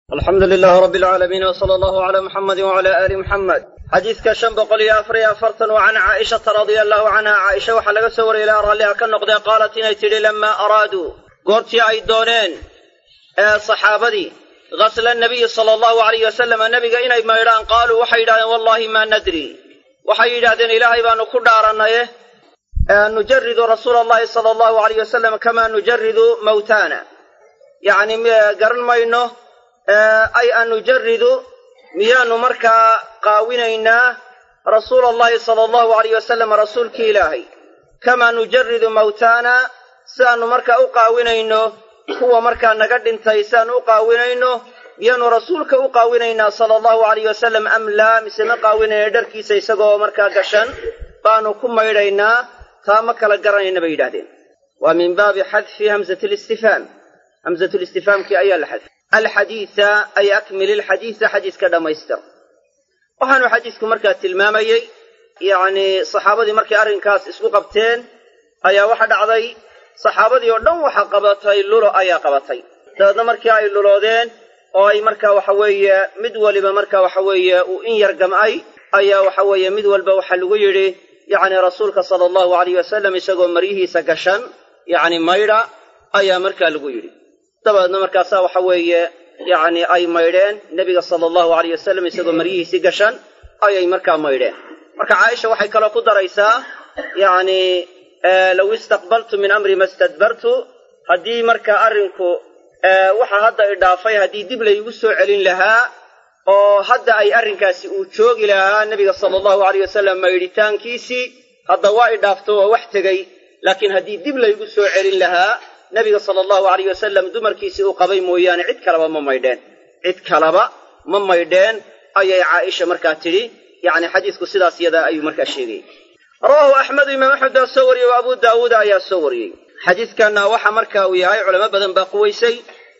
alxamdu lilaah rabbi alcaalamiin wsala allahu calaa muxamadi wacala aali muxamed xadiidka shan boqol iyo afar iyo afartan waa can caaishata radia allahu canha caaisha waxaa laga soo wariyay ilaa ralliha ka noqdee qaalat inay tidhi lamaa araaduu goortii ay dooneen ee saxaabadii gasla nabiyi sala allahu alayh wasalama nebiga inay maydhaan qaaluu waxay yidhahdeen wallahi maa nadri waxay yidhahdeen ilaahay baanu ku dhaarannaye nujaridu rasuula allahi sala allahu alayh wasalam kamaa nujaridu mawtaana yacni garan mayno ay an nujaridu miyaanu markaa qaawinaynaa rasuula allahi sala allahu alayh wasalam rasuulkii ilaahay kamaa nujaridu mawtaana siaannu markaa u qaawinayno kuwa markaa naga dhintay siaannu u qaawinayno miyaanu rasuulka u qaawinaynaa sala allahu alayh wasalam am laa mise ma qaawinayna dharkiisa isagoo markaa gashan baanu ku maydhaynaa taa ma kala garanayna bay yidhahdeen waa min baabi xadfi hamzati listifhaam hamzatulistifhaamkii ayaa la xadfay alxadiisa ay akmil ilxadiisa xadiiska dhammaystir waxaanu xadiisku markaa tilmaamayey yacnii saxaabadii markay arrinkaas isku qabteen ayaa waxa dhacday saxaabadii oo dhan waxa qabatay lulo ayaa qabatay dabeedna markii ay luloodeen oo ay markaa waxa weeye mid waliba marka waxa weeye uu in yar gam'ay ayaa waxa weeye mid walba waxaa lagu yidhi yacni rasuulka sala allahu alayh wasalam isagoo maryihiisa gashan yacni maydha ayaa markaa lagu yidhi dabeedna markaasaa waxa weeye yacni ay maydheen nebiga sala allahu alayh wasalam isagoo maryihiisii gashan ayay markaa maydheen marka caaisha waxay kaloo ku daraysaa yacni low istaqbaltu min amri ma stadbartu haddii markaa arrinku waxa hadda idhaafay haddii dib laygu soo celin lahaa oo hadda ay arrinkaasi uu joogi lahaa nebiga sala allahu alayh wasalam maydhitaankiisii hadda waa idhaafto waa wax tegey laakiin haddii dib laygu soo celin lahaa nebiga sala allahu alayh wasalam dumarkiisii uu qabay mooyaane cid kaleba ma maydheen cid kaleba ma maydheen ayay caaisha markaa tidhi yacni xadiisku sidaas yadaa ayuu markaa sheegayay rawaahu axmedu imaam axmed baa soo wariyey wa abu daawuuda ayaa soo wariyey xadiiskanna waxa marka uu yahay culamo badan baa quwaysay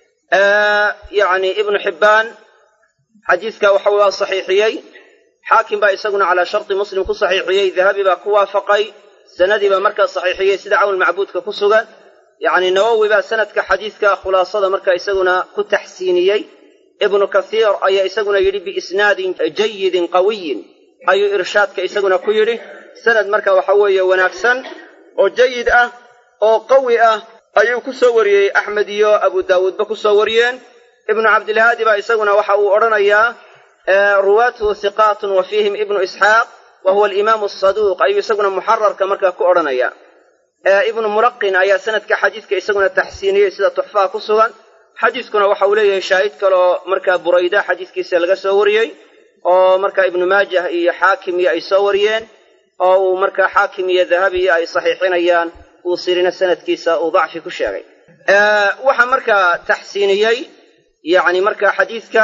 yacni ibnu xibbaan xadiiska waxa waa saxiixiyey xaakim baa isaguna calaa sharti muslim ku saxiixiyey dahabi baa ku waafaqay sanadii baa markaa saxiixiyey sida cawn macbuudka ku sugan yacni nawowi baa sanadka xadiiska khulaasada marka isaguna ku taxsiiniyey ibnu kasiir ayaa isaguna yidhi biisnaadin jayidin qawiyin ayuu irshaadka isaguna ku yidhi sanad marka waxa weeye wanaagsan oo jayid ah oo qawi ah ayuu ku soo wariyey axmed iyo abu daawuudba ku soo wariyeen ibnu cabdilhaadi baa isaguna waxa uu odhanayaa ruwaatuhu hiqaatun wa fiihim ibnu isxaaq wa huwa alimaamu asaduuq ayuu isaguna muxararka markaa ku odhanaya ibnu mulaqin ayaa sanadka xadiiska isaguna taxsiiniyey sida tuxfaha ku sugan xadiiskuna waxa uu leeyahay shaahid kaloo markaa burayda xadiiskiisa laga soo wariyey oo markaa ibnu maajah iyo xaakim iyo ay soo wariyeen oo uu markaa xaakim iyo dahabi iyo ay saxiixinayaan uu sirina sanadkiisa uu dacfi ku sheegay waxaa markaa taxsiiniyey yacni markaa xadiiska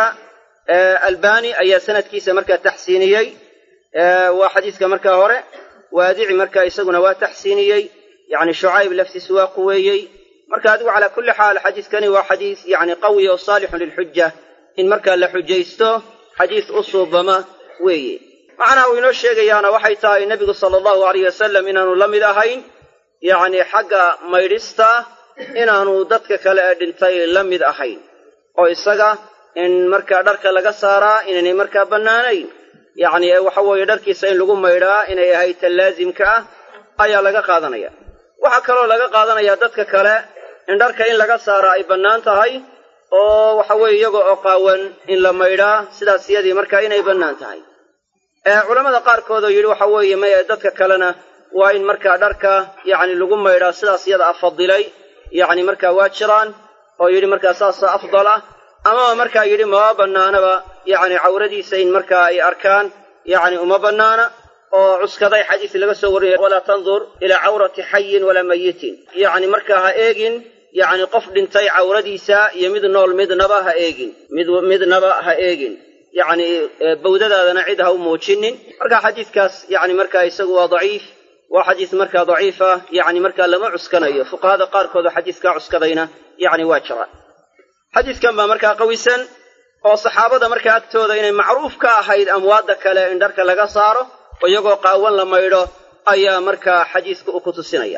albani ayaa sanadkiisa markaa taxsiiniyey waa xadiiska markaa hore waadici markaa isaguna waa taxsiiniyey yacni shucayb laftiisu waa quweeyey marka adigu calaa kulli xaal xadiiskani waa xadiis yacni qawi oo saalixun lilxuja in markaa la xujaysto xadiis u suubama weeye macnaha uu inoo sheegayaana waxay tahay nebigu sala allahu alayh wasalam inaanu la mid ahayn yacni xagga maydhista inaanu dadka kale ee dhintay la mid ahayn oo isaga in markaa dharka laga saaraa inaynay markaa bannaanayn yacni waxa weeye dharkiisa in lagu maydhaa inay ahayd ta laasimka ah ayaa laga qaadanaya waxaa kaloo laga qaadanayaa dadka kale in dharka in laga saara ay bannaan tahay oo waxa weeye iyaga oo qaawan in la maydhaa sidaas iyadii markaa inay bannaan tahay culammada qaarkood oo yidhi waxa weeye maya dadka kalena waa in markaa dharka yacni lagu maydhaa sidaas iyada a fadilay yacni markaa waa jiraan oo yidhi markaa saasa afdal ah amaba markaa yidhi mama bannaanaba yacni cawradiisa in markaa ay arkaan yacni uma bannaana oo cuskaday xadiis laga soo wariyay walaa tandur ilaa cawrati xayin walaa mayitin yacni markaa ha eegin yacni qof dhintay cawradiisa iyo mid nool midnaba ha eegin mid midnaba ha eegin yacni bawdadaadana cid ha u muujinin marka xadiiskaas yacni markaa isagu waa daciif waa xadiis markaa daciifa yacni markaa lama cuskanayo fuqahada qaarkood oo xadiiskaa cuskadayna yacni waa jira xadiiskan baa markaa qawisan oo saxaabada markaa agtooda inay macruuf ka ahayd amwaadda kale in dharka laga saaro oo iyagoo qaawan la maydho ayaa markaa xadiiska uu ku tusinaya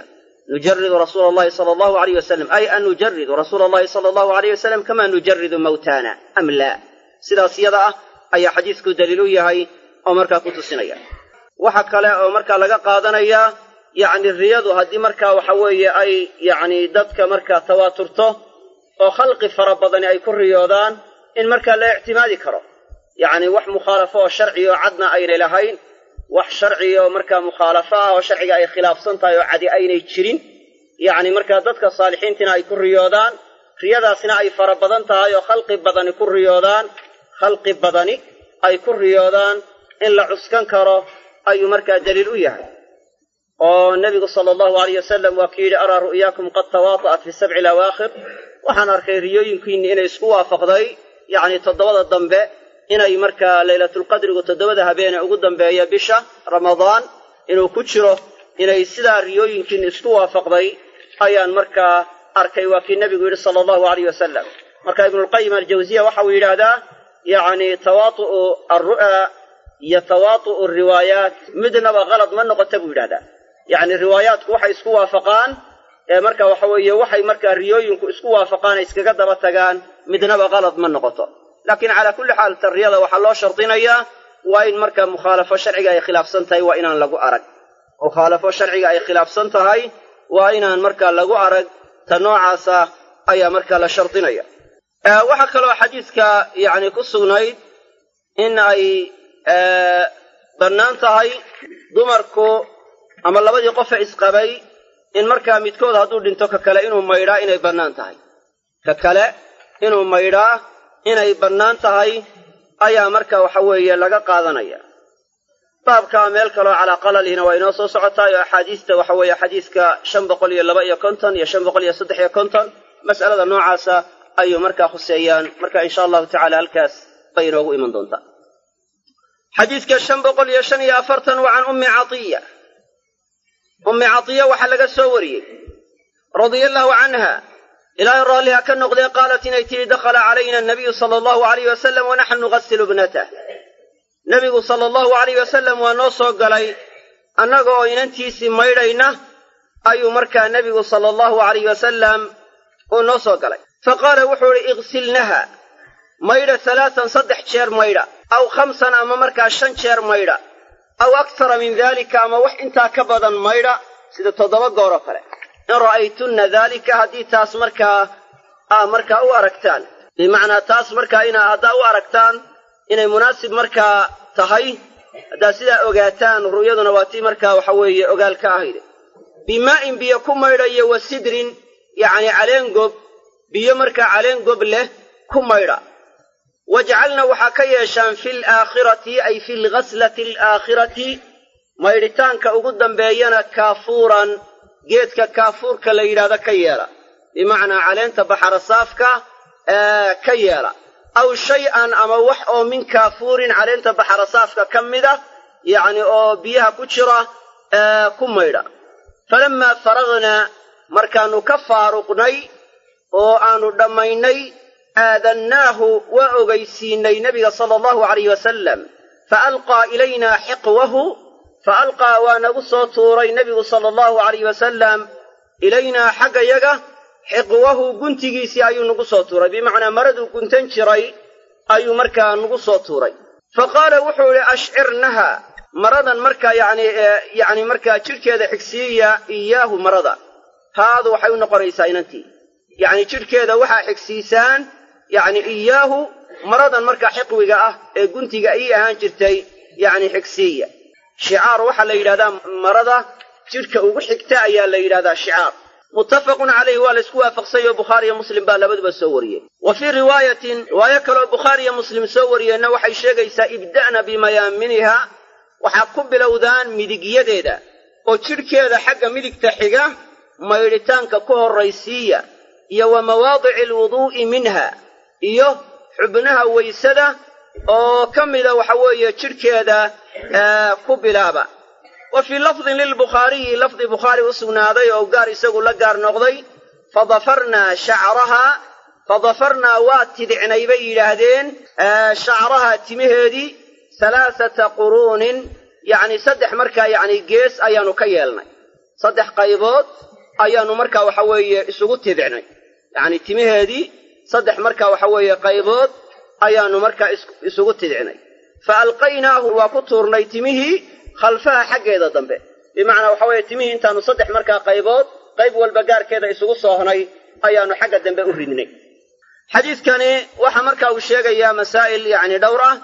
nujaridu rasuula allahi sala allahu alayh wasalam ay an nujaridu rasuula allahi sala allahu alayh wasalam kamaa nujaridu mawtaana am laa sidaas yada ah ayaa xadiisku daliil u yahay oo markaa ku tusinaya waxa kale oo markaa laga qaadanayaa yacni riyadu haddii markaa waxa weeye ay yacni dadka markaa tawaaturto oo khalqi fara badani ay ku riyoodaan in markaa la ictimaadi karo yacni wax mukhaalafo oo sharci oo cadna aynay lahayn wax sharci oo markaa mukhaalafo ah oo sharciga ay khilaafsan tahay oo cadi aynay jirin yacni markaa dadka saalixiintiina ay ku riyoodaan riyadaasna ay fara badan tahay oo khalqi badani ku riyoodaan khalqi badani ay ku riyoodaan in la cuskan karo ayuu markaa daliil u yahay oo nebigu sala allahu alayh wasalam waa ku yidhi araa ru'yaakum qad tawaata'at fi sabci alawaakhir waxaan arkay riyooyinkiinni inay isku waafaqday yacni toddobada dambe inay markaa laylatulqadrigu toddobada habeene ugu dambeeya bisha ramadaan inuu ku jiro inay sidaa riyooyinkiinni isku waafaqday ayaan markaa arkay waa kii nebigu yidhi sala allahu alayh wasalam marka ibnulqayim aljawsiya waxa uu yidhaahdaa yacni tawaatu'u alru'aa iyo tawaatu'u riwaayaat midnaba kalad ma noqota buu yidhahdaa yacni riwaayaatku waxay isku waafaqaan ee marka waxa weeye waxay markaa riyooyinku isku waafaqaan ay iskaga daba tagaan midnaba kalad ma noqoto laakiin calaa kulli xaal tarriyada waxaa loo shardinayaa waa in markaa mukhaalafo sharciga ay khilaafsan tahay waa inaan lagu arag mukhaalafo sharciga ay khilaafsan tahay waa inaan markaa lagu arag ta noocaasa ayaa markaa la shardinaya waxaa kaloo xadiiska yacni ku sugnayd in ay bannaan tahay dumarku ama labadii qofe isqabay in markaa midkood hadduu dhinto ka kale inuu maydhaa inay bannaan tahay ka kale inuu maydhaa inay bannaan tahay ayaa marka waxa weeye laga qaadanaya baabkaa meel kaloo calaa qalalihina waa inoo soo socotaay oo axaadiista waxa weeye xadiiska shan boqol iyo laba iyo konton iyo shan boqol iyo saddex iyo konton mas'alada noocaasa ayuu markaa khuseeyaan marka insha allahu tacala halkaas bay inoogu iman doontaa xadiiska shan boqol iyo shan iyo afartan waa can ummi catiya ummi catiya waxaa laga soo wariyey radia allahu canha ilaahay raalliha ka noqdee qaalat inay tidhi dakhala calayna anabiyu sala allahu alayh wasalam wanaxnu nugasilu ibnatah nebigu sala allahu alayh wasalam waa noo soo galay annaga oo inantiisii maydhayna ayuu markaa nebigu sala allahu alayh wasalam uu noo soo galay fa qaala wuxuu idhi igsilnaha maydha halaatan saddex jeer maydha aw khamsan ama markaa shan jeer maydha aw aktara min daalika ama wax intaa ka badan maydha sida toddoba gooroo kale in ra'aytunna daalika haddii taas markaa aa markaa u aragtaan bimacnaa taas markaa inaa haddaa u aragtaan inay munaasib markaa tahay haddaad sidaa ogaataan ru'yaduna waa tii markaa waxa weeye ogaal ka ahayde bimaa'in biyo ku maydha iyo wa sidrin yacni caleen gob biyo markaa caleen gob leh ku maydha wajcalna waxaa ka yeeshaan fi laakhirati ay fi lghaslati alaakhirati maydhitaanka ugu dambeeyana kaafuuran geedka kaafuurka la yidhahdo ka yeela bimacnaa caleenta baxarasaafka ka yeela aw shay-an ama wax oo min kaafuurin caleenta baxarasaafka ka mida yacni oo biyaha ku jira ku maydha falammaa faragnaa markaannu ka faaruqnay oo aanu dhammaynay aadannaahu waa ogaysiinay nebiga sala allahu alayh wasalam fa alqaa ilaynaa xiqwahu fa alqaa waa nagu soo tuuray nebigu sala allahu alayh wasalam ilaynaa xagga yaga xiqwahu guntigiisii ayuu nagu soo tuuray bimacnaa maraduu guntan jiray ayuu markaa nagu soo tuuray fa qaala wuxuu idhi ashcirnaha maradan markaa yani yacni markaa jidhkeeda xigsiiya iyaahu marada haadu waxay u noqonaysaa inantii yacni jidhkeeda waxaa xigsiisaan yacni iyaahu maradan markaa xiqwiga ah ee guntiga ii ahaan jirtay yacni xigsiiya shicaar waxaa la yidhahdaa marada jidhka ugu xigta ayaa la yidhahdaa shicaar muttafaqun calayhi waa la isku waafaqsay oo bukhaariyo muslim baa labaduba soo wariyey wa fii riwaayatin riwaayo kaleoo bukhaariyo muslim soo wariyeenna waxay sheegaysaa ibda'na bimayaaminiha waxaa ku bilowdaan midigyadeeda oo jidhkeeda xagga midigta xiga maydhitaanka ku horraysiiya iyo wa mawaadici alwuduu'i minha iyo xubnaha waysada oo ka mida waxa weeye jidhkeeda ku bilaaba wa fii lafdin lilbukhaariyi lafdi bukhaari u sugnaaday oo gaar isagu la gaar noqday fadafarnaa shacrahaa fadafarnaa waa tidicnay bay yidhaahdeen shacrahaa timaheedii halaasata quruunin yacni saddex markaa yacni gees ayaannu ka yeelnay saddex qaybood ayaannu markaa waxa weeye isugu tidicnay yacni timaheedii saddex markaa waxa weeye qaybood ayaannu markaa isugu tidicnay fa alqaynaahu waa ku tuurnay timihii khalfaha xaggeeda dambe bimacnaa waxa weeye timihii intaannu saddex markaa qaybood qayb walba gaarkeeda isugu soohnay ayaannu xagga dambe u ridnay xadiidkani waxa marka uu sheegayaa masaa'il yacni dhowr ah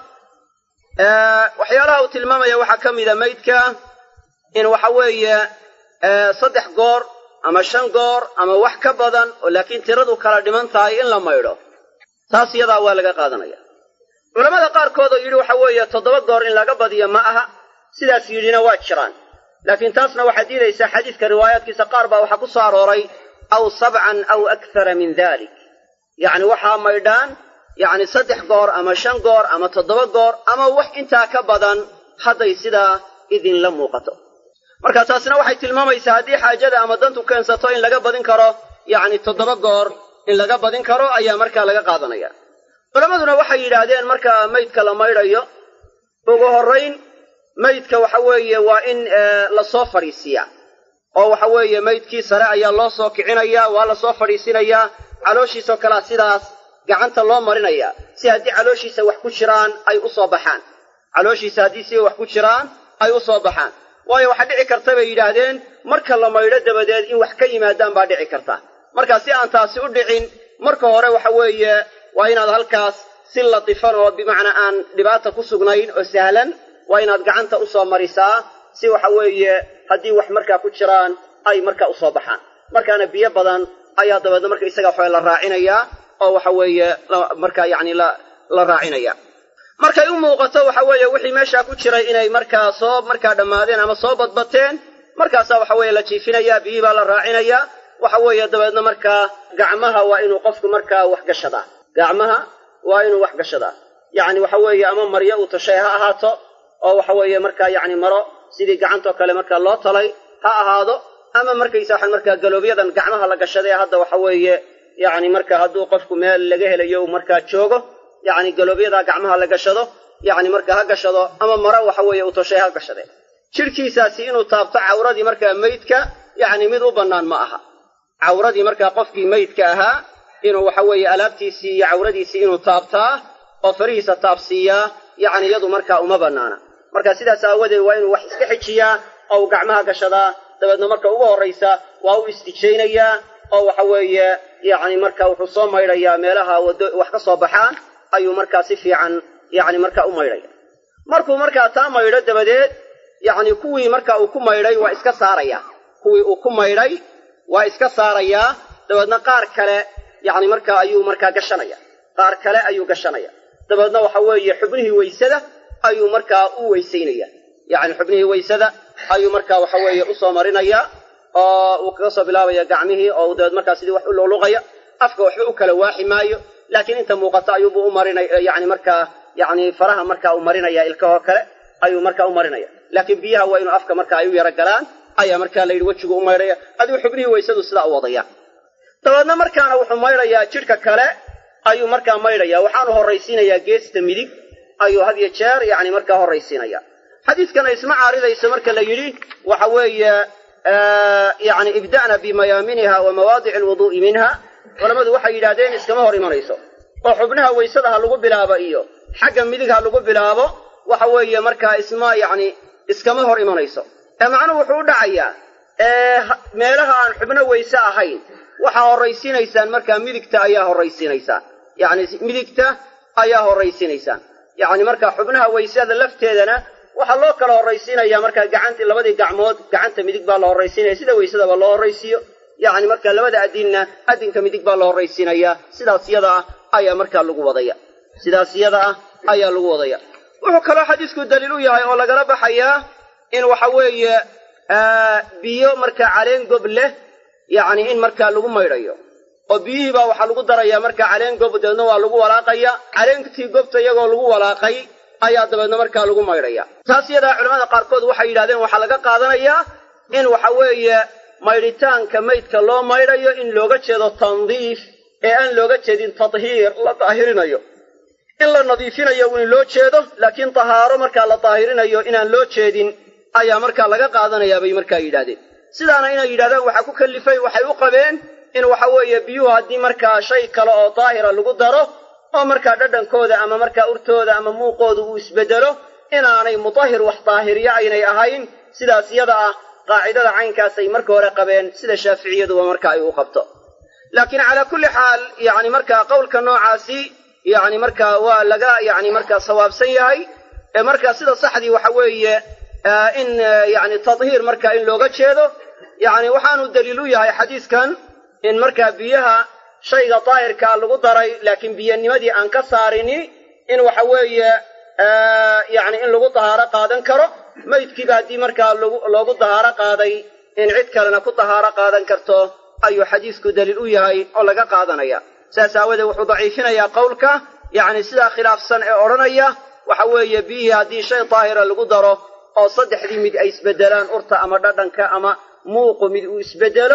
waxyaalaha uu tilmaamaya waxaa ka mida maydka in waxa weeye saddex goor ama shan goor ama wax ka badan oo laakiin tiradu kala dhiman tahay in la maydho taas iyadaa waa laga qaadanaya culammada qaarkood oo yidhi waxa weeye toddoba goor in laga badiyo ma aha sidaas yidhina waa jiraan laakiin taasna waxaa diidaysaa xadiidka riwaayaadkiisa qaar baa waxaa ku soo arooray aw sabcan aw akthara min dalik yacni waxaa maydhaan yacni saddex goor ama shan goor ama toddoba goor ama wax intaa ka badan hadday sidaa idinla muuqato marka taasina waxay tilmaamaysaa haddii xaajada ama dantu keensato in laga badin karo yacni toddoba goor in laga badin karo ayaa markaa laga qaadanaya culammaduna waxay yidhaahdeen marka maydka la maydhayo ugu horrayn maydka waxa weeye waa in lasoo fadhiisiiyaa oo waxa weeye maydkii sare ayaa loo soo kicinayaa waa lasoo fadhiisinayaa calooshiisoo kalea sidaas gacanta loo marinayaa si haddii calooshiisa wax ku jiraan ay u soo baxaan calooshiisa haddii si wax ku jiraan ay u soo baxaan waayo waxaa dhici karta bay yidhaahdeen marka la maydho dabadeed in wax ka yimaadaan baa dhici karta marka si aan taasi u dhicin marka hore waxa weeye waa inaad halkaas si latifan oo bimacnaa aan dhibaata ku sugnayn oo sahlan waa inaad gacanta u soo marisaa si waxa weeye haddii wax markaa ku jiraan ay markaa u soo baxaan markaana biyo badan ayaa dabeedna marka isaga waxawe la raacinayaa oo waxa weeye markaa yacni la la raacinaya markay u muuqato waxa weeye wixii meeshaa ku jiray inay markaa soo markaa dhammaadeen ama soo badbateen markaasaa waxa weeye la jiifinayaa biyihii baa la raacinayaa waxa weeye dabeedna markaa gacmaha waa inuu qofku markaa wax gashadaa gacmaha waa inuu wax gashadaa yacni waxa weeye ama maryo uu tashay ha ahaato oo waxa weeye markaa yacni maro sidii gacantoo kale markaa loo talay ha ahaado ama markaysa waxaan markaa galoobyadan gacmaha la gashaday hadda waxa weeye yacni marka hadduu qofku meel laga helayo markaa joogo yacni galoobyadaa gacmaha la gashado yacni marka ha gashado ama maro waxa weeye uu toshay ha gashade jidhkiisaasi inuu taabto cawradii markaa meydka yacni mid u bannaan ma aha cawradii markaa qofkii meydka ahaa inuu waxa weeye alaabtiisii iyo cawradiisii inuu taabtaa oo farihiisa taabsiiyaa yacni iyadu markaa uma bannaana marka sidaas aawadeed waa inuu wax iska xijiyaa oo uu gacmaha gashadaa dabeedna marka ugu horraysa waa u istijaynayaa oo waxa weeye yacni marka wuxuu soo maydhayaa meelaha wado wax ka soo baxaan ayuu markaa si fiican yacni markaa u maydhaya markuu markaa taa maydho dabadeed yacni kuwii marka uu ku maydhay waa iska saarayaa kuwii uu ku maydhay waa iska saarayaa dabeedna qaar kale yacni markaa ayuu markaa gashanaya qaar kale ayuu gashanaya dabeedna waxa weeye xubnihii weysada ayuu markaa u weysaynaya yacni xubnihii weysada ayuu markaa waxa weeye usoo marinaya oo uu kaga soo bilaabaya gacmihii oo dabeed markaa sidii wax u luqluqaya afka waxba u kala waaxi maayo laakiin inta muuqata ayuubuu u marinaya yacni markaa yacni faraha markaa uu marinaya ilkahoo kale ayuu markaa u marinaya laakiin biyaha waa inuu afka markaa ay u yaro galaan ayaa markaa la yidhi wejigu u maydhaya adigu xubnihii weysadu sidaa u wadaya dabeedna markaana wuxuu maydhayaa jidhka kale ayuu markaa maydhaya waxaanu horraysiinayaa geesta midig ayuu had yo jeer yacni markaa horraysiinaya xadiidkana isma caaridayso marka la yidhi waxa weeye yacni ibda'na bimayaaminiha wa mawaadici alwuduu'i minha culammadu waxay yidhahdeen iskama hor imanayso oo xubnaha weysada ha lagu bilaabo iyo xagga midig ha lagu bilaabo waxa weeye markaa isma yacni iskama hor imanayso ee macnuhu wuxuu u dhacayaa meelaha aan xubno weyse ahayn waxaa horraysiinaysaan markaa midigta ayaa horraysiinaysaan yacni midigta ayaa horraysiinaysaan yacni markaa xubnaha weysada lafteedana waxaa loo kala horraysiinayaa markaa gacantii labadii gacmood gacanta midig baa la horraysiinaya sida weysadaba loo horraysiiyo yacni markaa labada adinna adinka midig baa la horraysiinayaa sidaas yada ah ayaa markaa lagu wadaya sidaas yada ah ayaa lagu wadaya wuxuu kaloo xadiisku daliil u yahay oo lagala baxayaa in waxa weeye biyo markaa caleen gob leh yacni in markaa lagu maydhayo oo biyihii baa waxaa lagu darayaa markaa caleen gob dabeedna waa lagu walaaqaya caleentii gobta iyagoo lagu walaaqay ayaa dabeedna markaa lagu maydhaya taas iyadaa culamada qaarkood waxay yidhahdeen waxaa laga qaadanayaa in waxa weeye maydhitaanka maydka loo maydhayo in looga jeedo tandiif ee aan looga jeedin tadhiir la daahirinayo in la nadiifinayo in loo jeedo laakiin tahaaro markaa la daahirinayo inaan loo jeedin ayaa markaa laga qaadanayaa bay markaa yidhahdeen sidaana inay yidhahdaan waxaa ku kallifay waxay u qabeen in waxa weeye biyuhu haddii markaa shay kale oo daahira lagu daro oo markaa dhadhankooda ama markaa urtooda ama muuqooda uu isbeddelo inaanay mutahhir wax daahiriya aynay ahayn sidaas yada ah qaacidada caynkaasay marka hore qabeen sida shaaficiyaduba marka ay u qabto laakiin calaa kulli xaal yacni markaa qowlka noocaasi yacni markaa waa laga yacni markaa sawaabsan yahay ee markaa sida saxdii waxa weeye in yacni tadhiir marka in looga jeedo yacni waxaanu daliil u yahay xadiiskan in markaa biyaha shayga daahirkaa lagu daray laakiin biyanimadii aan ka saarini in waxa weeye yacni in lagu dahaaro qaadan karo maydkiiba haddii markaa loogu dahaaro qaaday in cid kalena ku dahaaro qaadan karto ayuu xadiisku daliil u yahay oo laga qaadanaya saas aawadeed wuxuu daciifinayaa qowlka yacni sidaa khilaafsan ee odhanaya waxa weeye biyihii haddii shay daahira lagu daro oo saddexdii mid ay isbeddelaan urta ama dhadhanka ama muuqu mid uu isbeddelo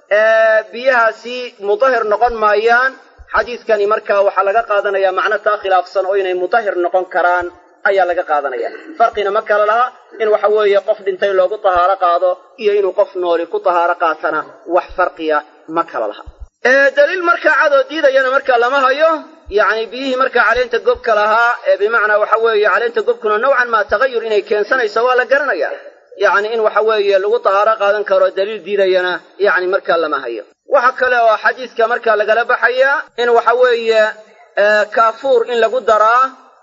biyahaasi mutahhir noqon maayaan xadiidkani markaa waxaa laga qaadanaya macno taa khilaafsan oo inay mutahhir noqon karaan ayaa laga qaadanaya farqina ma kala laha in waxa weeye qof dhintay loogu tahaaro qaado iyo inuu qof nooli ku tahaaro qaatana wax farqiya ma kala laha daliil markaa cadoo diidayana markaa lama hayo yacni biyihii markaa caleenta gobka lahaa ee bimacnaa waxa weeye caleenta gobkuna nowcan maa tagayur inay keensanayso waa la garanaya yacni in waxa weeye lagu tahaaro qaadan karo daliil diidayana yacni markaa lama hayo waxa kale oo xadiiska markaa lagala baxayaa in waxa weeye kaafuur in lagu daraa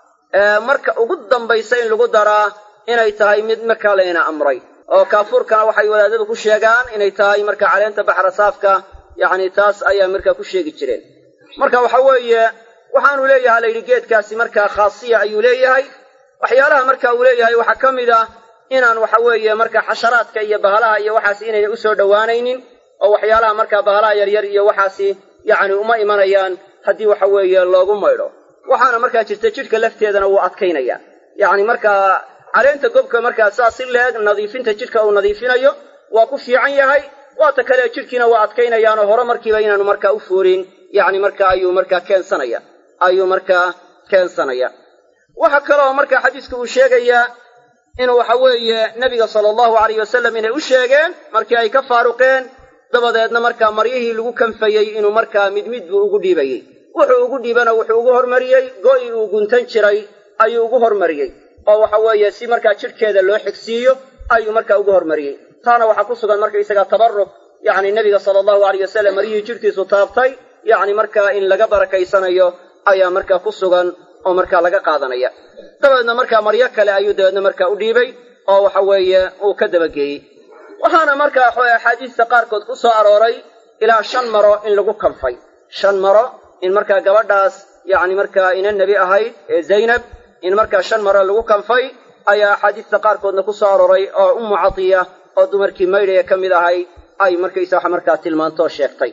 marka ugu dambaysa in lagu daraa inay tahay mid markaa layna amray oo kaafuurkana waxay wadaadadu ku sheegaan inay tahay marka caleenta baxrasaafka yacni taas ayaa markaa ku sheegi jireen marka waxa weeye waxaanu leeyahay la yidhi geedkaasi markaa khaasiya ayuu leeyahay waxyaalaha marka uu leeyahay waxaa ka mid ah inaan waxa weeye marka xasharaadka iyo bahalaha iyo waxaasi inayna usoo dhowaanaynin oo waxyaalaha markaa bahalaha yaryar iyo waxaasi yacni uma imanayaan haddii waxa weeye loogu maydho waxaana markaa jirta jidhka lafteedana wuu adkaynaya yacni markaa caleenta gobka markaa saas si leeg nadiifinta jidhka uu nadiifinayo waa ku fiican yahay waata kale jidhkiina waa adkaynayaanoo hore markiiba inaanu markaa u fuurin yacni marka ayuu markaa keensanaya ayuu markaa keensanaya waxa kaleoo markaa xadiisku uu sheegayaa inuu waxa weeye nebiga sala allahu alayh wasalam inay u sheegeen markii ay ka faaruqeen dabadeedna markaa maryihii lagu kanfayey inuu markaa mid mid buu ugu dhiibayey wuxuu ugu dhiibana wuxuu ugu hormariyey go'ii uu guntan jiray ayuu ugu hormariyey oo waxa weeye si markaa jidhkeeda loo xigsiiyo ayuu markaa ugu hormariyey taana waxaa ku sugan markaysaga tabaruk yacni nebiga sala allahu alayh wasalam maryihii jidhkiisu taabtay yacni markaa in laga barakaysanayo ayaa markaa ku sugan oo markaa laga qaadanaya dabeedna markaa maryo kale ayuu dabeedna markaa u dhiibay oo waxa weeye uu ka dabageeyey waxaana markaa axaadiista qaarkood ku soo arooray ilaa shan maro in lagu kanfay shan maro in markaa gabadhaas yacni markaa ina nebi ahayd ee zaynab in markaa shan maro lagu kanfay ayaa axaadiista qaarkoodna ku soo arooray oo ummu catiya oo dumarkii maydhaya ka mid ahay ay markaysa wax markaa tilmaantoo sheegtay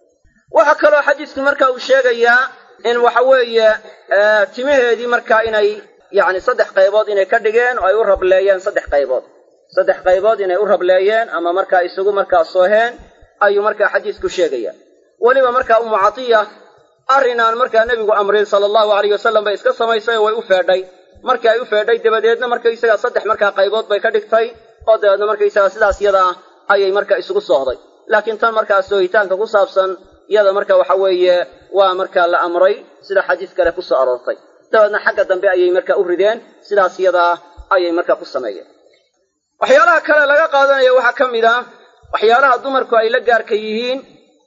waxaa kaloo xadiisku marka uu sheegayaa in waxa weeye timaheedii markaa inay yacni saddex qaybood inay ka dhigeen oo ay u rableeyeen saddex qaybood saddex qaybood inay u rableeyeen ama markaa isugu markaa sooheen ayuu markaa xadiisku sheegaya weliba markaa ummu catiya arrinaan markaa nebigu amrin sala allahu alayh wasalam bay iska samaysay oo way u feedhay markii ay u feedhay dabadeedna markaysagaa saddex markaa qaybood bay ka dhigtay oo dabeedna markaysagaa sidaas yada ah ayay markaa isugu soohday laakiin tan markaa soohitaanka ku saabsan iyada marka waxa weeye waa markaa la amray sida xadiis kale ku soo aroortay dabeedna xagga dambe ayay markaa u rideen sidaas yadaa ayay markaa ku sameeyeen waxyaalaha kale laga qaadanaya waxaa ka mid ah waxyaalaha dumarku ay la gaarka yihiin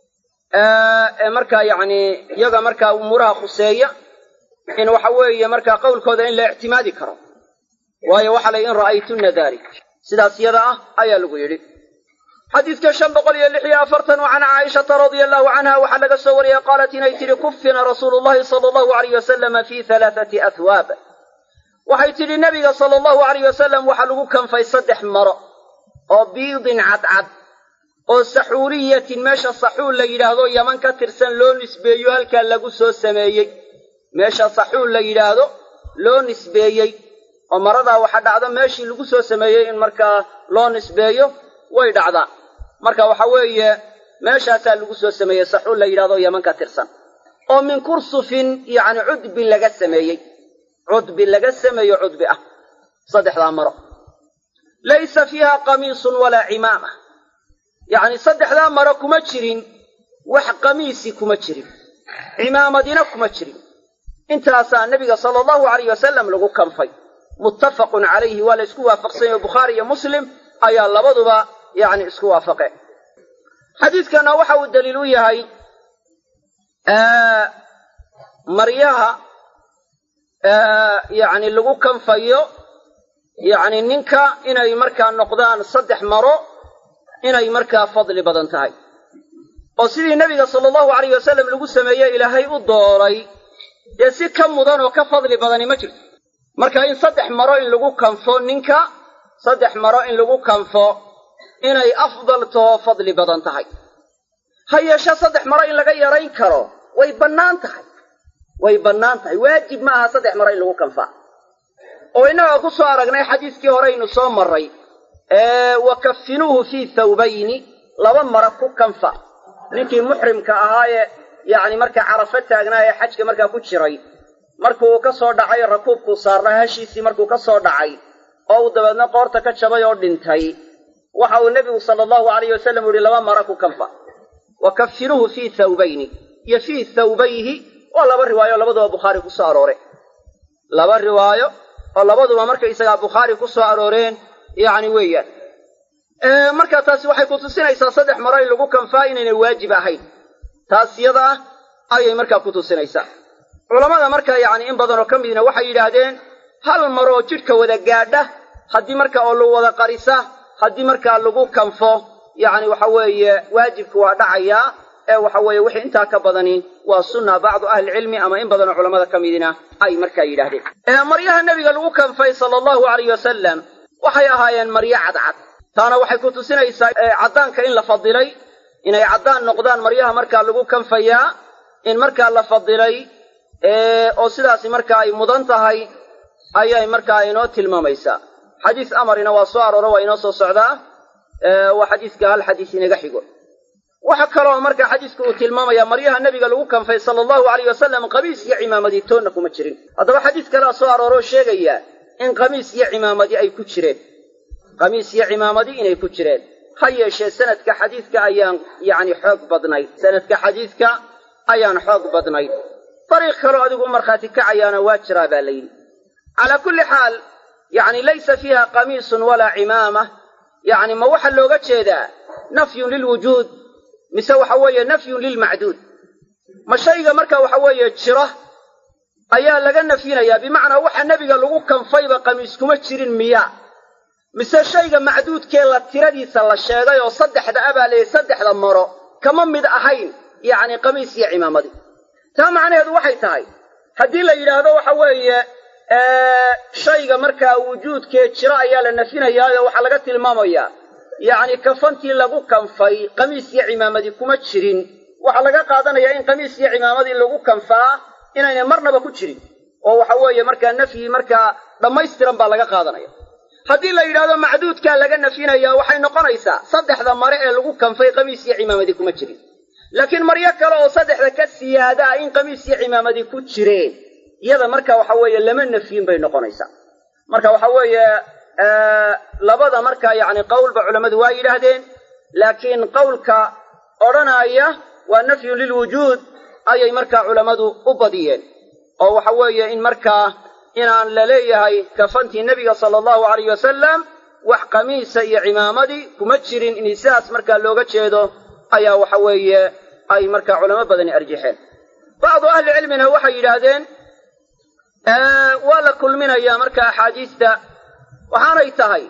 ee markaa yacni iyaga markaa umuuraha khuseeya in waxa weeye markaa qowlkooda in la ictimaadi karo waayo waxa la in ra'aytunna dalik sidaas yada ah ayaa lagu yidhi xadiidka shan boqol iyo lix iyo afartan oo can caaishata radia allahu canha waxaa laga soo wariyey qaalat inay tidhi kufina rasuulu llahi sala allahu alayh wasalama fi halaathati ahwaab waxay tidhi nebiga sala allahu alayh wasalam waxaa lagu kanfay saddex maro oo biidin cadcad oo saxuuliyatin meesha saxuul la yidhaahdo yaman ka tirsan loo nisbeeyo halkaa lagu soo sameeyey meesha saxuul la yidhaahdo loo nisbeeyey oo maradaa waxa dhacda meeshii lagu soo sameeyey in markaa loo nisbeeyo way dhacdaa marka waxa weeye meeshaasaa lagu soo sameeyey saxuul la yidhahdo yaman ka tirsan oo min kursufin yacni cudbi laga sameeyey cudbi laga sameeyo cudbi ah saddexdaa maro laysa fiiha qamiisun walaa cimaama yacni saddexdaa maro kuma jirin wax qamiisi kuma jirin cimaamadina kuma jirin intaasaa nebiga sala allahu alayh wasalam lagu kanfay muttafaqun calayhi waa la isku waafaqsanya o bukhaari iyo muslim ayaa labaduba yacni isku waafaqeen xadiidkana waxa uu daliil u yahay maryaha yacni lagu kanfayo yacni ninka inay markaa noqdaan saddex maro inay markaa fadli badan tahay oo sidii nebiga sala allahu alayh wasalam lagu sameeyey ilaahay u dooray dee si ka mudan oo ka fadli badani ma jirto marka in saddex maro in lagu kanfo ninka saddex maro in lagu kanfo inay afdal too fadli badan tahay ha yeeshe saddex maro in laga yarayn karo way bannaan tahay way bannaan tahay waajib ma aha saddex maro in lagu kanfaa oo innaga ku soo aragnay xadiiskii horeynu soo marray wa kafinuuhu fii thawbayni laba mara ku kanfa ninkii muxrimka ahaayee yacni markaa carafo taagnaa ee xajka markaa ku jiray markuu ka soo dhacay rakuubkuu saarnaa hashiisii markuu ka soo dhacay oo uu dabeedna qoorta ka jabay oo dhintay waxa uu nebigu sala allahu alayh wasalam u yihi laba mara ku kanfa wa kafinuuhu fii thawbayni iyo fii thawbayhi waa laba riwaayo oo labaduba bukhaari ku soo aroore laba riwaayo oo labaduba markaysagaa bukhaari ku soo arooreen yacni weeyaan marka taasi waxay ku tusinaysaa saddex maro in lagu kanfaa inaynay waajib ahayn taas yada ah ayay markaa ku tusinaysaa culammada markaa yacni in badanoo ka midna waxay yidhaahdeen hal maroo jidhka wada gaadha haddii marka oo lagu wada qarisa haddii markaa lagu kanfo yacni waxa weeye waajibka waa dhacayaa ee waxa weeye wixii intaa ka badani waa sunna bacdu ahlicilmi ama in badanoo culammada ka midina ay markaa yidhaahdeen maryaha nebiga lagu kanfay sala allahu alayh wasalam waxay ahaayeen maryo cadcad taana waxay ku tusinaysaa caddaanka in la fadilay inay caddaan noqdaan maryaha markaa lagu kanfayaa in markaa la fadilay oo sidaasi markaa ay mudan tahay ayay markaa inoo tilmaamaysaa xadiis amarina waa soo arooro waa inoo soo socdaa waa xadiiska hal xadiis inaga xigo waxa kaloo markaa xadiisku uu tilmaamaya maryaha nebiga lagu kanfay sala allahu alayh wasalam qamiis iyo cimaamadii toonna kuma jirin haddaba xadiis kalea soo arooroo sheegaya in qamiis iyo cimaamadi ay ku jireen qamiis iyo cimaamadi inay ku jireen ha yeeshee sanadka xadiidka ayaan yacni xoog badnayd sanadka xadiidka ayaan xoog badnayd dariiq kaloo adigu u markhaati kacayaana waa jiraa baa la yidhi calaa kulli xaal yacni laysa fiiha qamiisun walaa cimaama yacni ma waxaa looga jeedaa nafyun lilwujuud mise waxa weeye nafyun lilmacduud ma shayga marka waxa weeye jira ayaa laga nafyinayaa bimacnaa waxa nebiga lagu kanfayba qamiis kuma jirin miya mise shayga macduudkee la tiradiisa la sheegay oo saddexda abaa leeyahy saddexda maro kama mid ahayn yacni qamiis iyo cimaamadi taa macnaheedu waxay tahay haddii la yidhaahdo waxa weeye shayga markaa wujuudkee jira ayaa la nafyinayaayo waxaa laga tilmaamayaa yacni kafantii lagu kanfay qamiis iyo cimaamadi kuma jirin waxaa laga qaadanayaa in qamiis iyo cimaamadii lagu kanfaa inaynay marnaba ku jirin oo waxa weeye markaa nafyi markaa dhammaystiran baa laga qaadanaya haddii la yidhahdo macduudkaa laga nafyinaya waxay noqonaysaa saddexda mare ee lagu kanfay qamiis iyo cimaamadi kuma jirin laakiin maryo kale oo saddexda ka siyaada ah in qamiis iyo cimaamadi ku jireen iyada marka waxa weeye lama nafyin bay noqonaysaa marka waxa weeye labada marka yacni qowlba culammadu waa yidhaahdeen laakiin qowlka odhanaya waa nafyun lilwujuud ayay markaa culammadu u badiyeen oo waxa weeye in markaa inaan la leeyahay kafantii nebiga sala allahu alayh wasalam wax qamiisa iyo cimaamadii kuma jirin in sidaas markaa looga jeedo ayaa waxa weeye ay markaa culamo badani arjixeen bacdu ahli cilmina waxay yidhaahdeen waa la kulminayaa marka axaadiista waxaanay tahay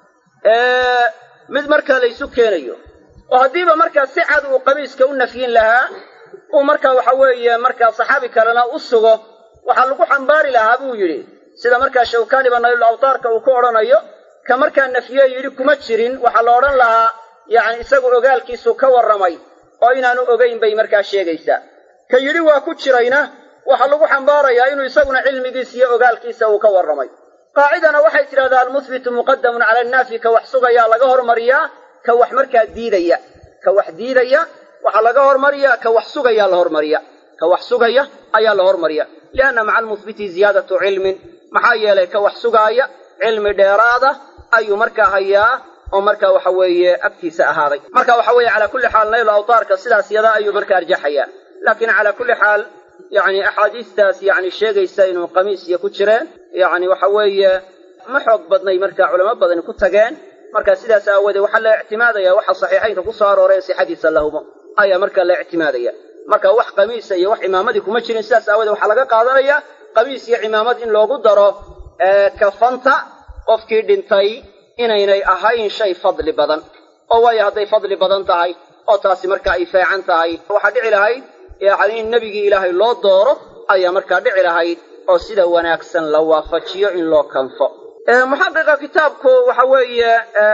mid markaa laysu keenayo oo haddiiba markaa si cad uu qamiiska u nafyin lahaa uu markaa waxa weeye markaa saxaabi kalena u sugo waxaa lagu xambaari lahaa buu yidhi sida markaa shawkaaniba naylul awtaarka uu ku odhanayo ka markaa nafye yidhi kuma jirin waxaa la odhan lahaa yacni isagu ogaalkiisu ka warramay oo inaanu ogayn bay markaa sheegaysaa ka yidhi waa ku jirayna waxaa lagu xambaarayaa inuu isaguna cilmigiisa iyo ogaalkiisa uu ka warramay qaacidana waxay tidhahdaa almuhbitu muqadamun cala annaafi ka wax sugayaa laga hormariyaa ka wax markaa diidaya ka wax diidaya waxaa laga hormariyaa ka wax sugayaa la hormariya ka wax sugaya ayaa la hormariya lianna maca almuhbiti ziyaadatu cilmin maxaa yeelay ka wax sugaaya cilmi dheeraada ayuu markaa hayaa oo marka waxa weeye agtiisa ahaaday marka waxa weeye calaa kulli xaal naylu awtaarka sidaas yada ayuu marka arjaxaya laakiin calaa kulli xaal yani axaadiistaas yani sheegaysa inuu qamiis iyo ku jireen yani waxa weeye ma xoog badnay marka culamo badani ku tageen marka sidaas aawoodee waxaa la ictimaadaya waxa saxiixaynka ku soo arooray sixadiisa lahumo ayaa marka la ictimaadaya marka wax qamiisa iyo wax cimaamadii kuma jirin sidaas aawoodee waxaa laga qaadanaya qamiis iyo cimaamad in loogu daro kafanta qofkii dhintay inaynay ahayn shay fadli badan oo waayo hadday fadli badan tahay oo taasi marka ay feecan tahay waxaa dhici lahayd yani in nebigii ilaahay loo dooro ayaa markaa dhici lahayd oo sida wanaagsan la waafajiyo in loo kanfo muxaqiqa kitaabku waxa weeye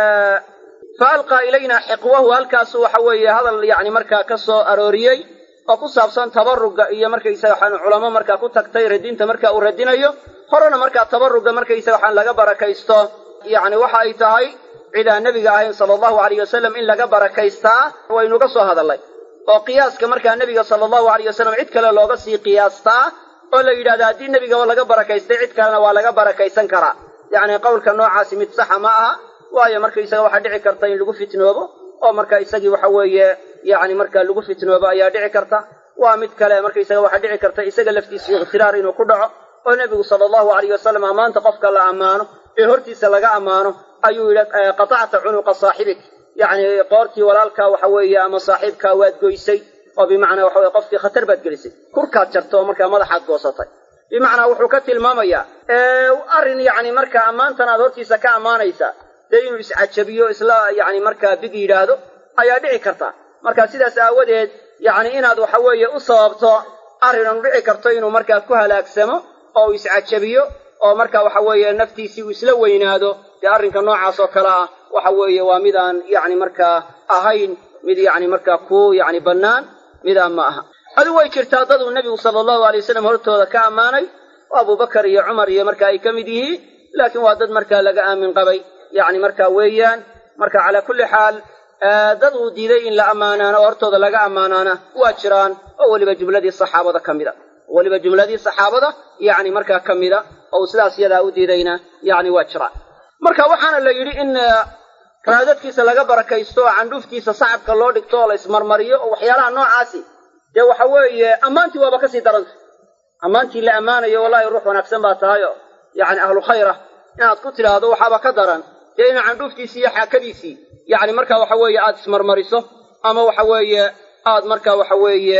fa alqaa ilayna xiqwahu halkaasu waxa weeye hadal yani markaa ka soo arooriyey oo ku saabsan tabaruga iyo markaysaga waxaan culamo markaa ku tagtay radinta marka uu radinayo horena markaa tabaruga markaysaga waxaan laga barakaysto yani waxa ay tahay cid aan nebiga ahayn sala allahu alayh wasalam in laga barakaystaa waynuga soo hadalnay oo qiyaaska markaa nebiga sala allahu alayh wasalam cid kale looga sii qiyaastaa oo la yidhahda haddii nebigaba laga barakaystay cid kalena waa laga barakaysan karaa yacni qowlka noocaasi mid saxa ma aha waayo markaysaga waxaa dhici karta in lagu fitnoobo oo marka isagii waxa weeye yani marka lagu fitnoobo ayaa dhici karta waa mid kale markaysaga waxaa dhici karta isaga laftiisa ikhtiraar inuu ku dhaco oo nebigu sala allahu alayh wasalam ammaanta qofka la ammaano ee hortiisa laga ammaano ayuu yidhi qatacta cunuqa saaxibik yacni qoortii walaalkaa waxa weeye ama saaxiibkaa waad goysay oo bimacnaa waxa weye qofkii khatar baad gelisay kurkaad jarta oo markaa madaxaad goosatay bimacnaa wuxuu ka tilmaamayaa arrin yacni markaa ammaantan aad hortiisa ka ammaanaysa dee inuu iscajabiyo isla yacni markaa big yidhaahdo ayaa dhici karta marka sidaas aawadeed yacni inaad waxa weeye u sababto arrinan dhici karto inuu markaa ku halaagsamo oo uu iscajabiyo oo marka waxa weeye naftiisii uu isla weynaado dee arrinka noocaas oo kale ah waxa weeye waa midaan yacni markaa ahayn mid yacni markaa ku yacni bannaan midaan ma aha adigu way jirtaa daduu nebigu sala allahu alay wasalam hortooda ka ammaanay oo abubakar iyo cumar iyo marka ay ka mid yihiin laakiin waa dad markaa laga aamin qabay yacni marka weeyaan marka calaa kulli xaal dad uu diiday in la ammaanaano oo hortooda laga ammaanaana waa jiraan oo weliba jumladii saxaabada ka mid a weliba jumladii saxaabada yacni markaa ka mida oo uu sidaas yadaa u diidayna yacni waa jiraan marka waxaana la yidhi in raadadkiisa laga barakaysto oo candhuuftiisa sacabka loo dhigto oo la ismarmariyo oo waxyaalaha noocaasi dee waxa weeye ammaantii waaba kasii daranta ammaantii la ammaanayo wallahi ruux wanaagsan baa tahay oo yacni ahlu khayra inaad ku tidhaahdo waxaaba ka daran dee ina candhuuftiisii iyo xaakadiisii yacni marka waxa weeye aada ismarmariso ama waxa weeye aad marka waxa weeye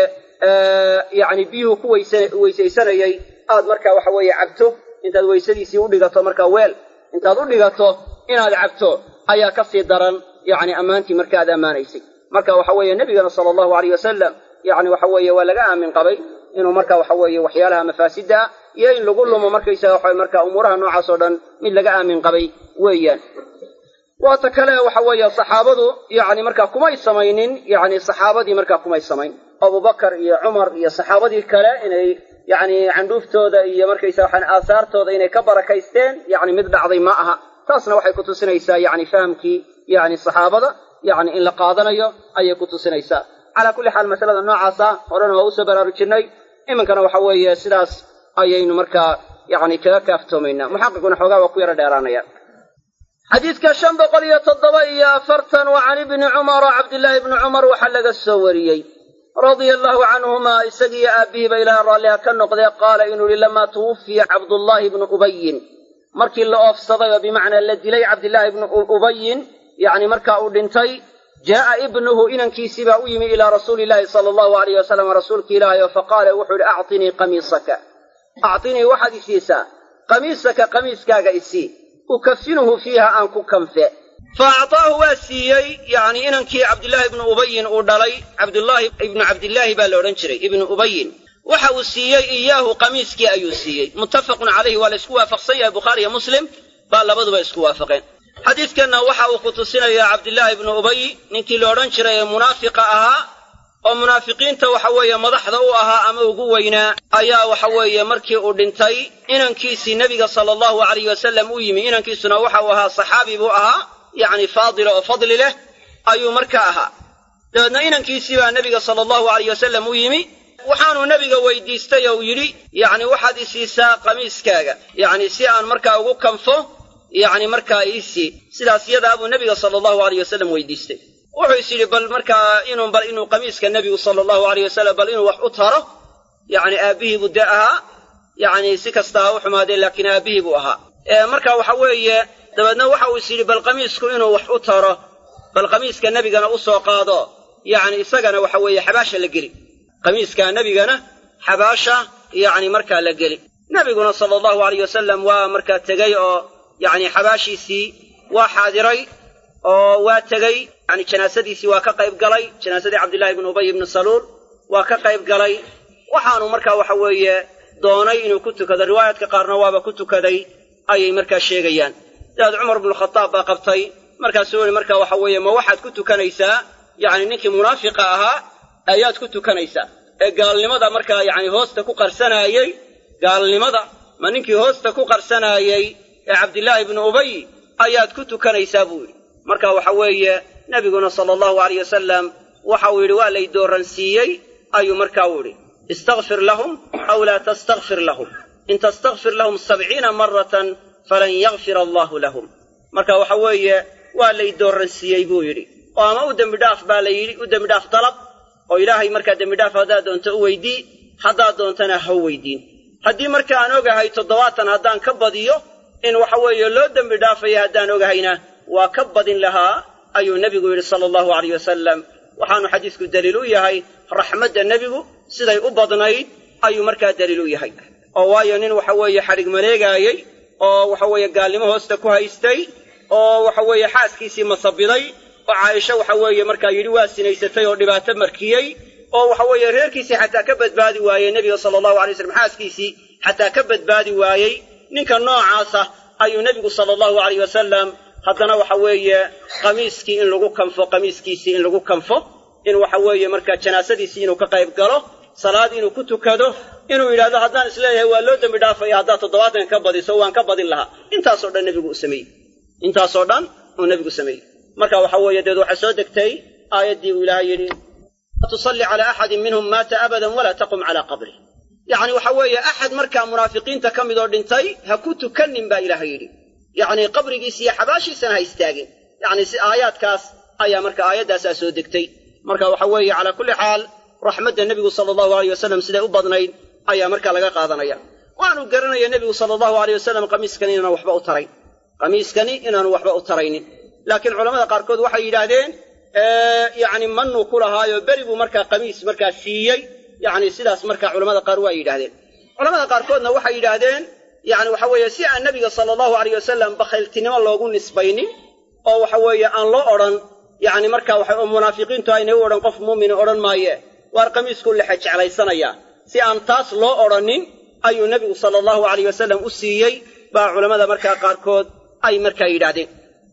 yacni biyuhu ku weysa weysaysanayay aad marka waxa weeye cabto intaad weysadiisii u dhigato marka weel intaad u dhigato inaad cabto ayaa ka sii daran yacni ammaantii marka aad ammaanaysay marka waxa weeye nebigana sala allahu alayh wasalam yacni waxa weeye waa laga aamin qabay inuu marka waxa weeye waxyaalaha mafaasidda ah iyo in lagu lumo markaysaga waxa marka umuuraha noocaas oo dhan mid laga aamin qabay weeyaan waata kale waxa weeye saxaabadu yacni markaa kumay samaynin yacni saxaabadii markaa kumay samayn abubakar iyo cumar iyo saxaabadii kale inay yacni candhuuftooda iyo markaysa waxaan aasaartooda inay ka barakaysteen yacni mid dhacday ma aha taasna waxay ku tusinaysaa yacni fahamkii yacni saxaabada yacni in la qaadanayo ayay ku tusinaysaa calaa kulli xaal masalada noocaasa horena waa usoo baraarujinay iminkana waxa weeye sidaas ayaynu markaa yacni kaga kaaftoomaynaa muxaqiquna xoogaa waa ku yaro dheeraanaya xadiidka shan boqol iyo toddoba iyo afartan wa can ibni cumara cabdillaahi ibni cumar waxaa laga soo wariyey radia allahu canhumaa isagiiyo aabbihiiba ilaah raalliha ka noqdee qaala inuu yihi lamaa tuwufiya cabdullaahi ibnu ubayin markii la oofsaday oo bimacnaa la dilay cabdillaahi ibnu ubayin yacni markaa uu dhintay jaa'a ibnuhu inankiisii baa u yimi ilaa rasuuli illaahi sala allahu alayh wasalam rasuulki ilaahay oo faqaala wuxuu yihi actinii qamiisaka actinii waxaad isiisaa qamiisaka qamiiskaaga isii ukafinuhu fiiha aan ku kanfe fa actaahu waa siiyey yacni inankii cabdillaahi ibnu ubayin uu dhalay cabdullaahi ibnu cabdillaahi baa la odhan jiray ibnu ubayin waxa uu siiyey iyaahu qamiiskii ayuu siiyey muttafaqun calayhi waa la isku waafaqsan yahay bukhaari iyo muslim baa labaduba isku waafaqeen xadiidkanna waxa uu ku tusinayaa cabdillaahi ibnu ubay ninkii la odhan jiray ee munaafiqa ahaa oo munaafiqiinta waxa weeye madaxda u ahaa ama ugu weynaa ayaa waxa weeye markii uu dhintay inankiisii nebiga sala allahu alayh wasalam u yimi inankiisuna waxa uu ahaa saxaabi buu ahaa yacni faadila oo fadli leh ayuu markaa ahaa dabeedna inankiisii baa nebiga sala allahu alayh wasalam u yimi waxaanuu nebiga weydiistay oo yidhi yacni waxaad isiisaa qamiiskaaga yacni si aan markaa ugu kanfo yacni markaa iisii sidaas yadaa buu nebiga sala allahu aleyh wasalam weydiistay wuxuu is yidhi bal markaa inuu bal inuu qamiiska nebigu sala allahu aleyh wasalam bal inuu wax u taro yacni aabbihii buu dee ahaa yacni si kasta ha u xumaadee laakiin aabbihii buu ahaa marka waxa weeye dabeedna waxa uu is yidhi bal qamiisku inuu wax u taro bal qamiiska nebigana u soo qaado yacni isagana waxa weeye xabaasha la geli qamiiska nebigana xabaasha yacni markaa la geli nebiguna sala allahu aleyh wasalam waa markaa tegey oo yacni xabaashiisii waa xaadiray oo waa tegey yani janaasadiisii waa ka qayb galay janaasadii cabdillahi ibnu ubay ibnu saluul waa ka qayb galay waxaanu markaa waxa weeye doonay inuu ku tukado riwaayaadka qaarna waaba ku tukaday ayay markaa sheegayaan dabeed cumar bnukhataab baa qabtay markaasuu yihi marka waxa weeye ma waxaad ku tukanaysaa yacni ninkii munaafiqa ahaa ayaad ku tukanaysaa ee gaalnimada markaa yacni hoosta ku qarsanaayey gaalnimada ma ninkii hoosta ku qarsanaayey ee cabdillaahi ibnu ubay ayaad ku tukanaysaa buu yidhi marka waxa weeye nebiguna sala allahu aleyh wasalam waxa uu yidhi waa lay dooransiiyey ayuu markaa u yidhi istakfir lahum aw laa tastakfir lahum in tastakfir lahum sabciina maratan falan yakfir allaahu lahum marka waxa weeye waa lay dooransiiyey buu yidhi oo ama u dembidhaaf baa la yidhi u dembidhaaf dalab oo ilaahay markaa dembidhaaf haddaad doonto u weydii haddaad doontana ha weydiin haddii marka aan ogahay toddobaatan haddaan ka badiyo in waxa weeye loo dembi dhaafaya haddaan ogahayna waa ka badin lahaa ayuu nebigu yidhi sala allahu aleyh wasalam waxaanu xadiisku daliil u yahay raxmadda nebigu siday u badnayd ayuu markaa daliil u yahay oo waayo nin waxa weeye xadhig maleegaayey oo waxa weeye gaalnimo hoosta ku haystay oo waxa weeye xaaskiisii masabiday oo caaisho waxa weeye markaa yidhi waa sinaysatay oo dhibaato markiyey oo waxa weeye reerkiisii xataa ka badbaadi waayey nebiga sala allahu alay slam xaaskiisii xataa ka badbaadi waayey ninka noocaasa ayuu nebigu sala allahu aleyh wasalam haddana waxa weeye qamiiskii in lagu kanfo qamiiskiisii in lagu kanfo in waxa weeye markaa janaasadiisii inuu ka qayb galo salaad inuu ku tukado inuu yidhahdo haddaan isleeyahay waa loo dembi dhaafaya haddaad toddobaatan ka badiso waan ka badin lahaa intaasoo dhan nebigu u sameeyey intaasoo dhan uu nebigu sameeyey marka waxa weeye deed waxaa soo degtay aayaddii uu ilaahay yidhi la tusalli calaa axadin minhum maata abadan walaa taqum calaa qabrih yacni waxa weeye axad markaa munaafiqiinta ka midoo dhintay ha ku tukanin baa ilaahay yidhi yacni qabrigiisa iyo xabaashiisana ha istaagin yacni si aayaadkaas ayaa marka aayaddaasaa soo degtay marka waxa weeye calaa kulli xaal raxmadda nebigu sala allahu aleyh wasalam siday u badnayd ayaa markaa laga qaadanaya waanu garanaya nebigu sala allahu aleyh wasalam qamiiskani inaanu waxba u tarayn qamiiskani inaanu waxba u taraynin laakiin culamada qaarkood waxay yidhaahdeen yacni manuu ku lahaayo beri buu markaa qamiis markaa siiyey yacni sidaas markaa culamada qaar waa yidhahdeen culamada qaarkoodna waxay yidhaahdeen yacni waxa weeye si aan nebiga sala allahu aleyh wasalam bakhayltinimo loogu nisbaynin oo waxa weeye aan loo odhan yacni marka waxa oo munaafiqiintu aynay u odhan qof muumini odhan maaye waar qamiisku lexe jeclaysanayaa si aan taas loo odhanin ayuu nebigu sala allahu aleyh wasalam u siiyey baa culammada markaa qaarkood ay markaa yidhaahdeen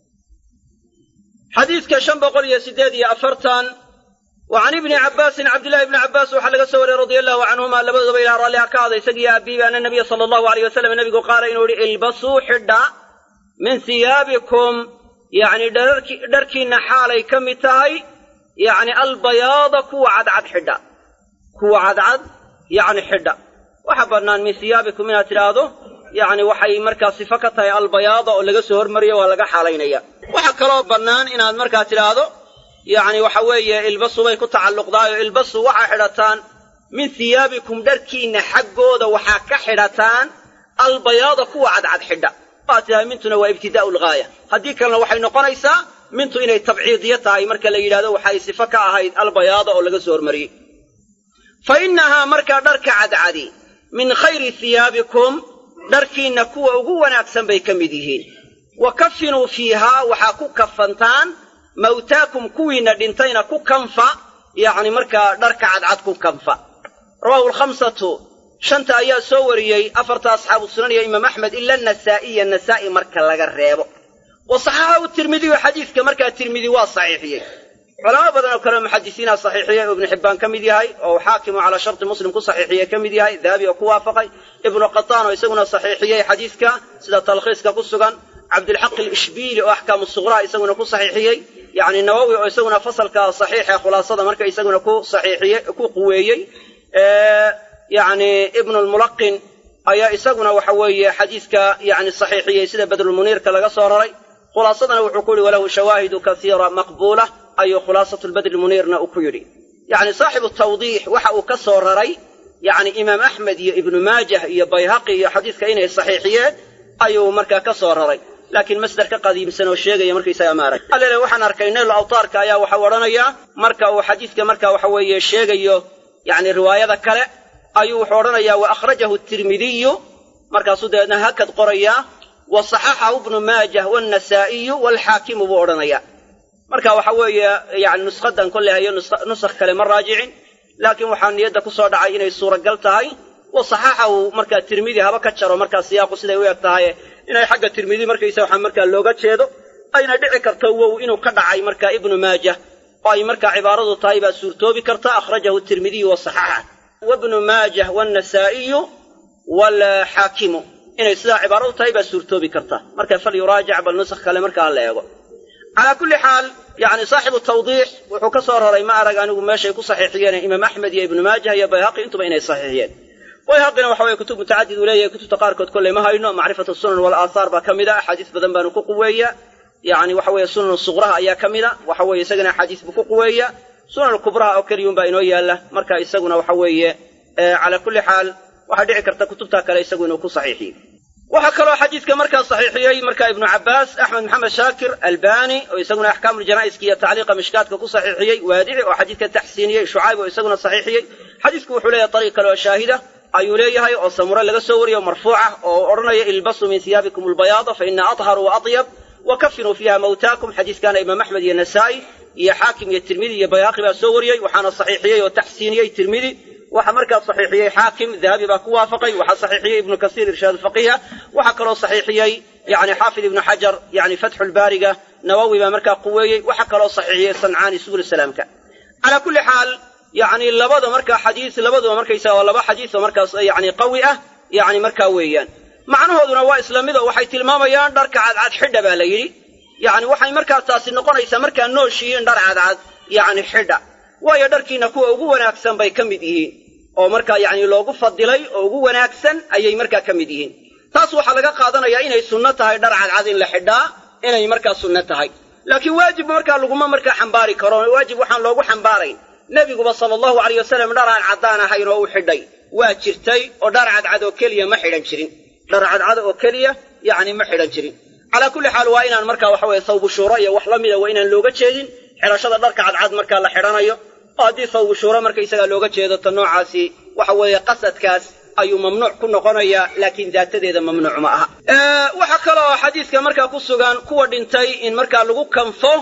xadiidka shan boqol iyo siddeed iyo afartan wa can ibni cabbaasin cabdillahi ibni cabbaas waxaa laga soo wariyey radia allahu canhuma labadooba ilaa raalliha ka ahda isagiyo aabiiba ana nabiya sala allahu aleyh wasalam nebigu qaala inuu yihi ilbasuu xidha min hiyaabikum yacni dharkiinna xaalay ka mid tahay yacni albayaada kuwa cadcad xidha kuwa cadcad yacni xidha waxa bannaan min hiyaabikum inaad tidhaahdo yacni waxay markaa sifo ka tahay albayaada oo laga soo hormariyo waa laga xaalaynaya waxaa kaloo bannaan inaad markaa tidhaahdo yacni waxa weeye ilbasu bay ku tacalluqdaayoo ilbasu waxaa xidhataan min hiyaabikum dharkiinna xaggooda waxaa ka xidhataan albayaada kuwa cadcad xidha waad tidhaha mintuna waa ibtidaa'u lghaaya haddii kalena waxay noqonaysaa mintu inay tabciidiyo tahay marka la yidhahdo waxay sifo ka ahayd albayaada oo laga soo hormariyey fa innahaa markaa dharka cadcadi min khayri hiyaabikum dharkiinna kuwa ugu wanaagsan bay ka mid yihiin wa kafinuu fiihaa waxaa ku kafantaan mawtaakum kuwiinna dhintayna ku kanfa yacni markaa dharka cadcad ku kanfa rawaahu alkhamsatu shanta ayaa soo wariyey afarta asxaabu sunan iyo imaam axmed ila nasaa'iya nasaa'i marka laga reebo wa saxaxahu tirmidiyu xadiidka markaa tirmidi waa saxiixiyey culamo badan oo kale muxadisiinaa saxiixiyey oo ibnu xibbaan ka mid yahay oo xaakimu calaa sharti muslim ku saxiixiye ka mid yahay dahabi oo ku waafaqay ibnu qataan oo isaguna saxiixiyey xadiidka sida talkhiiska ku sugan cabdilxaq alishbiili oo axkaamu suqraa isaguna ku saxiixiyey yacni nawowi oo isaguna fasalka saxiixa khulaasada marka isaguna ku saxiixiyey ku quweeyey yacni ibnu lmulaqin ayaa isaguna waxa weeye xadiiska yani saxiixiyey sida badrulmuniirka laga soo raray khulaasadana wuxuu ku yihi walahu shawaahidu kasiira maqbuula ayuu khulaasatu lbadrimuniirna uu ku yidhi yani saaxibu tawdiix waxa uu ka soo raray yani imaam axmed iyo ibnu maajah iyo bayhaqi iyo xadiiska inay saxiixiyeen ayuu markaa ka soo raray laakiin masder ka qadiimsan oo sheegaya markaysaga ma arag allele waxaan arkay nayl awtaarka ayaa waxau odhanayaa marka uu xadiiska marka waxa weeye sheegayo yani riwaayada kale ayuu wuxuu odhanayaa wa akhrajahu tirmidiyu markaasuu dabeedna hakad qorayaa wa saxaxahu ibnu maajah wannasaa'iyu waalxaakimu buu odhanayaa marka waxa weeye yani nushadan kolley hayo nusakh kale ma raajicin laakiin waxaa niyadda ku soo dhacay inay suuragal tahay wa saxaxahu markaa tirmidi haba ka jaro markaa siyaaqu siday u eg tahay inay xagga tirmidi markaysa waxaa markaa looga jeedo ayna dhici karto wow inuu ka dhacay markaa ibnu maajah oo ay markaa cibaaradu tahay baa suurtoobi karta akhrajahu tirmidiyu wa saxaxa wabnu maajah wannasaa'iyu waalxaakimu inay sidaa cibaaradu tahay baa suurtoobi karta marka fal yuraajac bal nusakh kale markaa la eego calaa kulli xaal yani saaxibu tawdiix wuxuu ka soo raray ma arag anigu meeshay ku saxiixiyeen imaam axmed iyo ibnu maajah iyo bayhaqi intuba inay saxiixiyeen bayhaqina waxa weye kutub mutacadid uu leeyahay kutubta qaarkood kolley ma hayno macrifatu sunan walaahaar baa ka mid a axaadiis badan baanu ku quweeya yani waxa weeye sunan suqraha ayaa ka mid a waxa weeye isagana axaadiis buu ku quweeya sunan kubraha oo keliyun baa inoo yaalla marka isaguna waxa weeye calaa kulli xaal waxaa dhici karta kutubta kale isagu inuu ku saxiixiyo waxaa kaloo xadiidka markaa saxiixiyey marka ibnu cabbaas axmed maxamed shaakir albani oo isaguna axkaamuljanaa'iska iyo tacliiqa mishkaadka ku saxiixiyey waadici oo xadiidka taxsiiniyey shucayb oo isaguna saxiixiyey xadiidku wuxuu leeyahay ariiq kale oo shaahida ayuu leeyahay oo samure laga soo wariyo marfuuca oo odhanaya ilbasuu min hiyaabikum albayaada fa ina atharu wa atyab wa kafinuu fiiha mawtaakum xadiiskaana imaam axmed iyo nasaa'i iyo xaakim iyo tirmidi iyo bayhaqi baa soo wariyey waxaana saxiixiyey oo taxsiiniyey tirmidi waxaa markaa saxiixiyey xaakim dahabi baa ku waafaqay waxaa saxiixiyey ibnu kasiir irshaad faqiha waxaa kaloo saxiixiyey yani xaafid ibnu xajar yani fatxulbaariga nawowi baa markaa quweeyey waxaa kaloo saxiixiyey sancaani subul salaamka calaa kulli xaal yani labada markaa xadiis labaduba markaysaga waa laba xadiis oo markaas yani qawi ah yani markaa weeyaan macnahooduna waa isla mid oo waxay tilmaamayaan dharka cadcad xidha baa la yidhi yani waxay markaa taasi noqonaysaa markaa nooshihiin dhar cadcad yani xidha waayo dharkiina kuwa ugu wanaagsan bay ka mid yihiin oo markaa yani loogu fadilay oo ugu wanaagsan ayay markaa ka mid yihiin taas waxaa laga qaadanayaa inay sunno tahay dhar cadcad in la xidhaa inay markaa sunno tahay laakiin waajib markaa laguma markaa xambaari karo waajib waxaan loogu xambaarayn nebiguba sala allahu alayh wasalam dhar aan caddaan ahayn oo u xidhay waa jirtay oo dhar cadcad oo keliya ma xidhan jirin dhar cadcad oo keliya yacni ma xidhan jirin calaa kulli xaal waa inaan markaa waxa weye sawbushuuro iyo wax la mida waa inaan looga jeedin xidhashada dharka cadcad markaa la xidhanayo oo haddii sawbushuuro markaysagaa looga jeedo ta noocaasi waxa weeye qasadkaas ayuu mamnuuc ku noqonayaa laakiin daatadeeda mamnuuc ma aha waxaa kaloo xadiiska markaa ku sugan kuwa dhintay in markaa lagu kanfo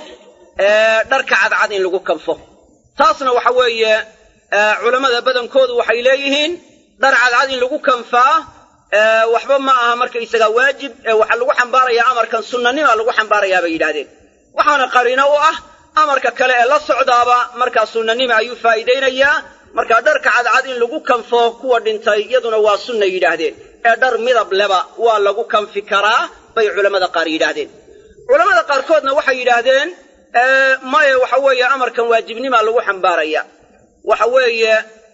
dharka cadcad in lagu kanfo taasna waxa weeye culammada badankoodu waxay leeyihiin dhar cadcad in lagu kanfaa waxba ma aha markaysagaa waajib waxaa lagu xambaarayaa amarkan sunnanima lagu xambaarayaa bay yidhahdeen waxaana qariino u ah amarka kale ee la socdaaba markaa sunnanima ayuu faa'iidaynayaa markaa dharka cadcad in lagu kanfo kuwa dhintay iyaduna waa sunna yidhaahdeen ee dhar midab leba waa lagu kanfi karaa bay culammada qaar yidhaahdeen culammada qaarkoodna waxay yidhaahdeen maya waxa weeye amarkan waajibnimaa lagu xambaaraya waxa weeye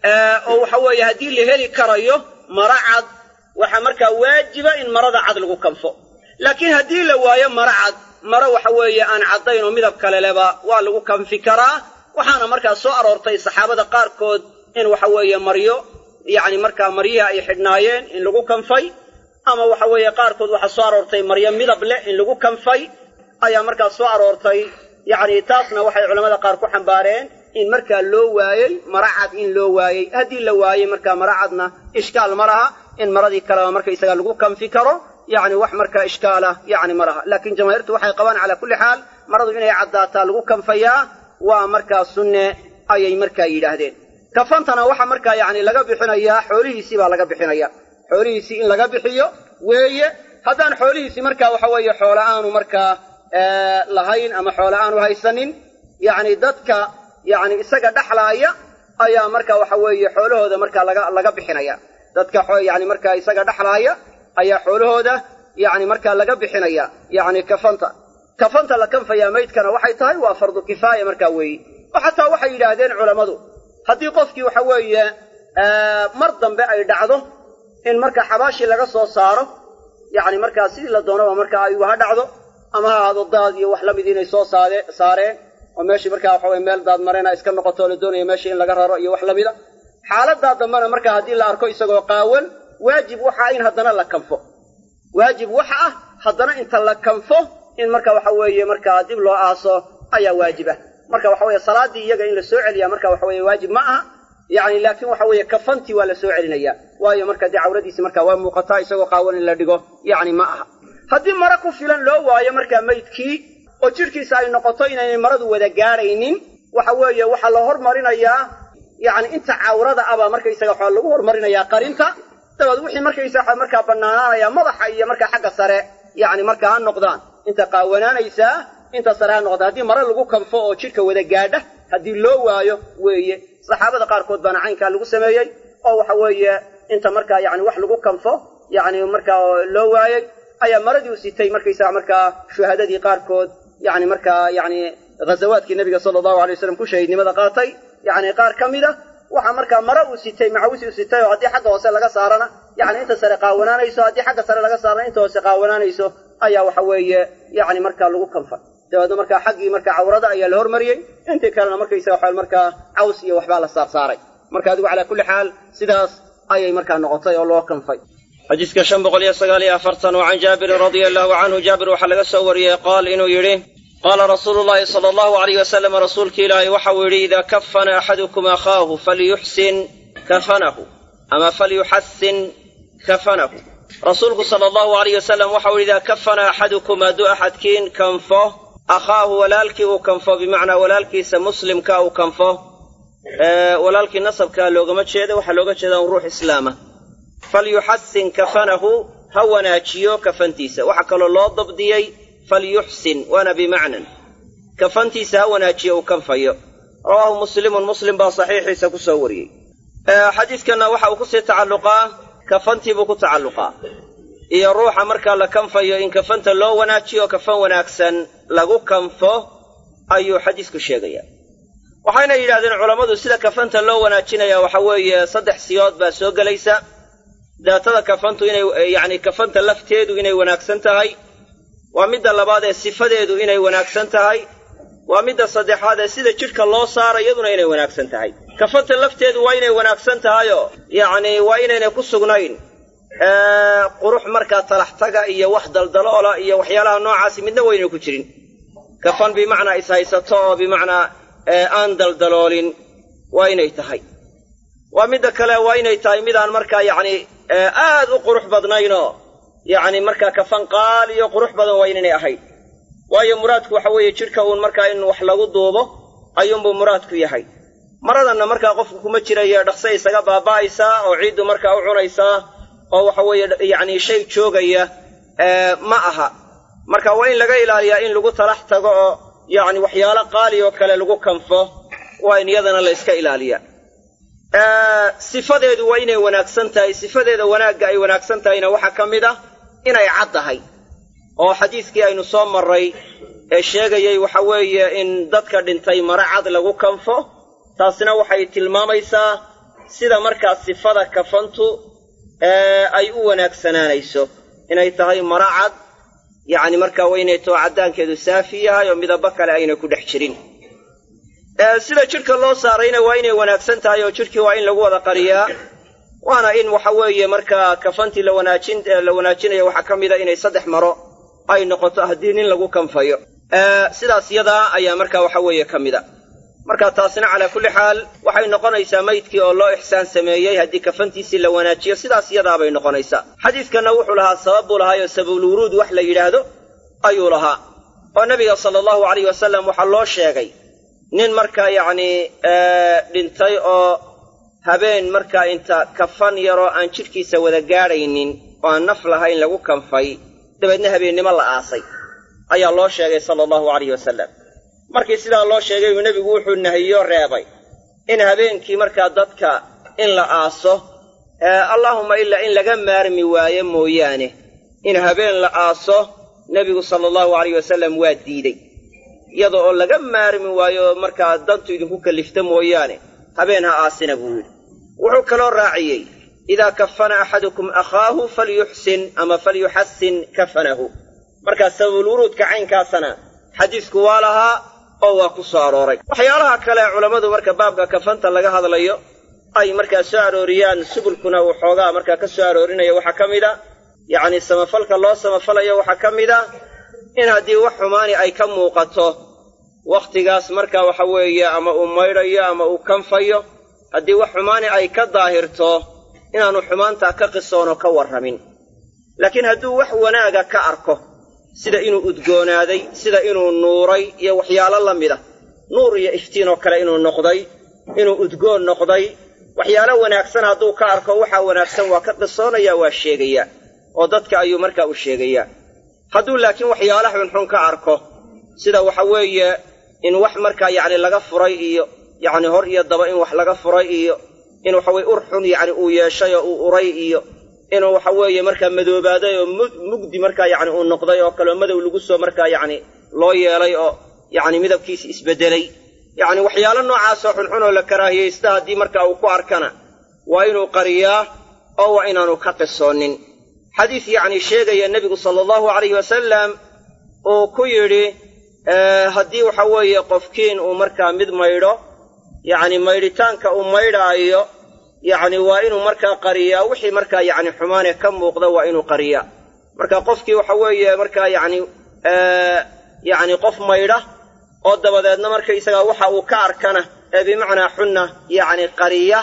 oo waxa weeye haddii la heli karayo mara cad waxaa markaa waajiba in marada cad lagu kanfo laakiin haddii la waayo mara cad maro waxa weeye aan caddayn oo midab kale leba waa lagu kanfi karaa waxaana markaa soo aroortay saxaabada qaarkood in waxa weeye maryo yacni markaa maryihi ay xidhnaayeen in lagu kanfay ama waxa weeye qaarkood waxaa soo aroortay maryo midab leh in lagu kanfay ayaa markaa soo aroortay yacni taasna waxay culamada qaar ku xambaareen in markaa loo waayey mara cad in loo waayey haddii la waayey markaa mara cadna ishkaal ma laha in maradii kaleba markaysaga lagu kanfi karo yacni wax markaa ishkaalah yacni ma laha laakiin jamaahiirtu waxay qabaan calaa kulli xaal maradu inay caddaataa lagu kanfayaa waa markaa sunne ayay markaa yidhaahdeen kafantana waxa markaa yacni laga bixinayaa xoolihiisii baa laga bixinaya xoolihiisii in laga bixiyo weeye haddaan xoolihiisii markaa waxa weeye xoola aanu markaa lahayn ama xoola aanu haysanin yacni dadka yacni isaga dhexlaaya ayaa marka waxa weeye xoolahooda markaa laga laga bixinaya dadka yani markaa isaga dhexlaaya ayaa xoolahooda yani markaa laga bixinaya yani kafanta kafanta la kanfayaa maydkana waxay tahay waa fardu kifaaya markaa weeye oo xataa waxay yidhaahdeen culammadu haddii qofkii waxa weeye mar dambe ay dhacdo in marka xabaashii laga soo saaro yacni markaa sidii la doonaba marka aygu ha dhacdo ama ha ahaado daad iyo wax la mid inay soo saade saareen oo meeshii markaa waxa weye meel daad marena iska noqoto la doonaya meeshii in laga raro iyo wax la mida xaaladaa dambena marka haddii la arko isagoo qaawan waajib waxa in haddana la kanfo waajib waxa ah haddana inta la kanfo in marka waxa weeye markaa dib loo aaso ayaa waajib ah marka waxa weeye salaaddii iyaga in la soo celiyaa marka waxa weeye waajib ma aha yacni laakiin waxa weeye kafantii waa la soo celinaya waayo marka dee cawradiisi marka waa muuqataa isagoo qaawan in la dhigo yacni ma aha haddii maro ku filan loo waayo markaa maydkii oo jidhkiisa ay noqoto inaynay maradu wada gaadhaynin waxa weeye waxaa la hormarinayaa yacni inta cawrada abaa markaysaga waxaa lagu hormarinayaa qarinta dabeed wixii markaysaga markaa bannaanaanaya madaxa iyo markaa xagga sare yacni markaa ha noqdaan inta qaawanaanaysaa inta sare ha noqdaan haddii mare lagu kanfo oo jidhka wada gaadha haddii loo waayo weeye saxaabada qaarkood baana caynkaa lagu sameeyey oo waxa weeye inta markaa yacni wax lagu kanfo yacni markaa loo waayey ayaa maradii u sitay markaysaga markaa shuhadadii qaarkood yacni markaa yacni ghazawaadkii nabiga sala allahu alay wasalam ku shahiidnimada qaatay yacni qaar ka mid a waxaa markaa mara uu sitay macawisi u sitay oo haddii xagga hoose laga saarana yacni inta sare qaawanaanayso haddii xagga sare laga saarana inta hoose qaawanaanayso ayaa waxa weeye yacni markaa lagu kanfay dabeedna markaa xaggii markaa cawrada ayaa la hormariyey intii kalena markaysaga waxa markaa caws iyo waxbaa la saarsaaray marka adigu calaa kulli xaal sidaas ayay markaa noqotay oo loo kanfay xadiiska shan boqol iyo sagaal iyo afartan wa can jaabirin radia allahu canhu jaabir waxaa laga soo wariyey qaal inuu yidhi qaala rasuulu llahi sala allahu alayh wasalam rasuulki ilaahay waxau yidhi idaa kafana axadukum akhaahu falyuxsin kafanahu ama falyuxasin kafanahu rasuulku sala allahu alayh wasalam waxau yidhi idaa kafana axadukum hadduu axadkiin kanfo akhaahu walaalkii uu kanfo bimacnaa walaalkiisa muslimka uu kanfo walaalkii nasabkaa loogama jeeda waxaa looga jeeda un ruux islaama falyuxasin kafanahu ha wanaajiyo kafantiisa waxaa kaloo loo dabdiyey falyuxsin waana bimacnan kafantiisa ha wanaajiyo uu kanfayo rawaahu muslimun muslim baa saxiixiisa ku soo wariyey xadiidkanna waxa uu kusii tacalluqaa kafantii buu ku tacalluqaa iyo ruuxa markaa la kanfayo in kafanta loo wanaajiyo kafan wanaagsan lagu kanfo ayuu xadiisku sheegayaa waxayna yidhahdeen culammadu sida kafanta loo wanaajinaya waxa weeye saddex siyood baa soo gelaysa daatada kafantu inay yacni kafanta lafteedu inay wanaagsan tahay waa midda labaad ee sifadeedu inay wanaagsan tahay waa midda saddexaad ee sida jidhka loo saara iyaduna inay wanaagsan tahay kafanta lafteedu waa inay wanaagsan tahayoo yacni waa inaynay ku sugnayn qurux markaa talaxtaga iyo wax daldaloola iyo waxyaalaha noocaasi midna waynay ku jirin kafan bimacnaa ishaysato oo bimacnaa aan daldaloolin waa inay tahay waa midda kale waa inay tahay midaan markaa yacni aad u qurux badnaynoo yacni markaa kafan qaaliyo qurux badan waa inaynay ahayd waayo muraadku waxa weeye jidhka uun markaa in wax lagu duubo ayuunbuu muraadku yahay maradanna markaa qofku kuma jirayo dhaqse isaga baaba'aysaa oo ciiddu markaa u cunaysaa oo waxa weeye yacni shay joogaya ma aha marka waa in laga ilaaliyaa in lagu talax tago oo yacni waxyaalo qaali oo kale lagu kanfo waa in iyadana la yska ilaaliyaa sifadeedu waa inay wanaagsan tahay sifadeeda wanaagga ay wanaagsan tahayna waxaa ka mid ah inay cad tahay oo xadiiskii aynu soo marray ee sheegayay waxa weeye in dadka dhintay mare cad lagu kanfo taasina waxay tilmaamaysaa sida markaa sifada kafantu ay u wanaagsanaanayso inay tahay maro cad yacni markaa waynay too caddaankeedu saafi yahay oo midabo kale ayna ku dhex jirin sida jidhka loo saarayna waa inay wanaagsan tahay oo jidhkii waa in lagu wada qariyaa waana in waxa weeye markaa kafantii la wanaajin la wanaajinayo waxaa ka mida inay saddex maro ay noqoto haddii nin lagu kanfayo sidaas yadaa ayaa markaa waxa weeye ka mida marka taasina calaa kulli xaal waxay noqonaysaa maydkii oo loo ixsaan sameeyey haddii kafantiisii la wanaajiyo sidaas yadaabay noqonaysaa xadiidkanna wuxuu lahaa sabab buu lahaayoo sababulwuruud wax la yidhaahdo ayuu lahaa oo nebiga sala allahu alayh wasalam waxaa loo sheegay nin markaa yacni dhintay oo habeen markaa inta kafan yaroo aan jidhkiisa wada gaadhaynin oo aan naf lahayn lagu kanfay dabeedna habeennimo la aasay ayaa loo sheegay sala allahu alayh wasalam markii sidaa loo sheegay uu nebigu wuxuu nahiyo reebay in habeenkii markaa dadka in la aaso allaahumma ilaa in laga maarmi waayo mooyaane in habeen la aaso nebigu sala allahu alayh wasalam waa diidey iyada oo laga maarmi waayo markaa dantu idinku kallifta mooyaane habeen ha aasina buu yidhi wuxuu kaloo raaciyey idaa kafana axadukum akhaahu falyuxsin ama falyuxasin kafanahu markaa sababulwuruudka caynkaasana xadiisku waa lahaa oo waa ku soo arooray waxyaalaha kale culammadu marka baabka kafanta laga hadlayo ay markaa soo arooriyaan subulkuna uu xoogaa markaa ka soo aroorinaya waxaa ka mid a yacni samafalka loo samafalayo waxaa ka mid a in haddii wax xumaani ay ka muuqato wakhtigaas markaa waxa weeye ama uu maydhayo ama uu kanfayo haddii wax xumaani ay ka daahirto inaannu xumaantaa ka qisoonoo ka warramin laakiin hadduu wax wanaaga ka arko sida inuu udgoonaaday sida inuu nuuray iyo waxyaalo la mida nuur iyo iftiinoo kale inuu noqday inuu udgoon noqday waxyaalo wanaagsan hadduu ka arko waxaa wanaagsan waa ka qisoonaya waa sheegayaa oo dadka ayuu markaa u sheegayaa hadduu laakiin waxyaala xunxun ka arko sida waxa weeye in wax markaa yacni laga furay iyo yacni hor iyo daba in wax laga furay iyo in waxa weye ur xun yacni uu yeeshay oo uu uray iyo inuu waxa weeye markaa madoobaaday oo mugdi markaa yacni uu noqday oo kaleo madow lagu soo markaa yacni loo yeelay oo yacni midabkiisi isbeddelay yacni waxyaalo noocaasoo xunxun oo la karaahiyaysta haddii markaa uu ku arkana waa inuu qariyaa oo waa inaanu ka qisoonin xadiis yacni sheegaya nebigu sala allahu calayhi wasalam uu ku yidhi haddii waxa weeye qofkiin uu markaa mid maydho yacni maydhitaanka uu maydhaayo yacni waa inuu markaa qariyaa wixii markaa yacni xumaane ka muuqda waa inuu qariyaa marka qofkii waxa weeye markaa yacni yacni qof maydha oo dabadeedna markaysagaa waxa uu ka arkana ee bimacnaa xunna yacni qariya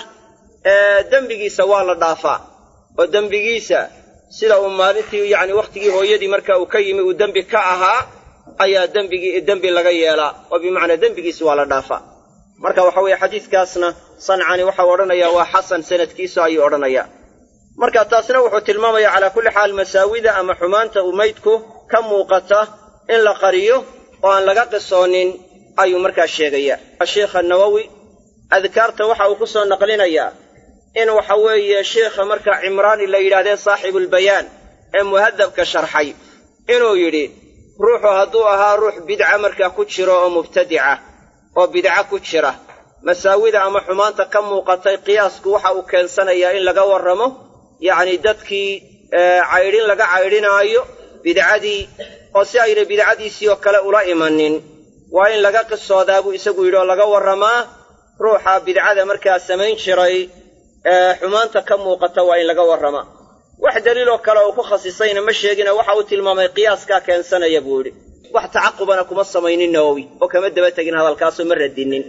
dembigiisa waa la dhaafaa oo dembigiisa sida uu maalintii yacni wakhtigii hooyadii marka uu ka yimi uu dembi ka ahaa ayaa dembigii dembi laga yeelaa oo bimacnaa dembigiisa waa la dhaafaa marka waxa weeye xadiiskaasna sancani waxau odhanayaa waa xasan sanadkiisu ayuu odhanayaa marka taasna wuxuu tilmaamayaa calaa kulli xaal masaawida ama xumaanta uu maydku ka muuqata in la qariyo oo aan laga qisoonin ayuu markaa sheegaya sheikha nawowi adkaarta waxa uu ku soo naqlinayaa in waxa weeye sheikha markaa cimraani la yidhahdee saaxibulbayaan ee muhadabka sharxay inuu yidhi ruuxu hadduu ahaa ruux bidca markaa ku jiro oo mubtadica oo bidca ku jira masaawida ama xumaanta ka muuqatay qiyaasku waxa uu keensanayaa in laga warramo yacni dadkii caydhin laga caydhinaayo bidcadii oo si ayna bidcadiisii oo kale ula imanin waa in laga qisoodaa buu isagu yidhi oo laga warramaa ruuxa bidcada markaa samayn jiray xumaanta ka muuqata waa in laga warramaa wax daliiloo kale uu ku khasisayna ma sheegina waxa uu tilmaamay qiyaaskaa keensanaya buu yidhi wax tacaqubana kuma samaynin nawowi oo kama daba tegin hadalkaasoo ma radinin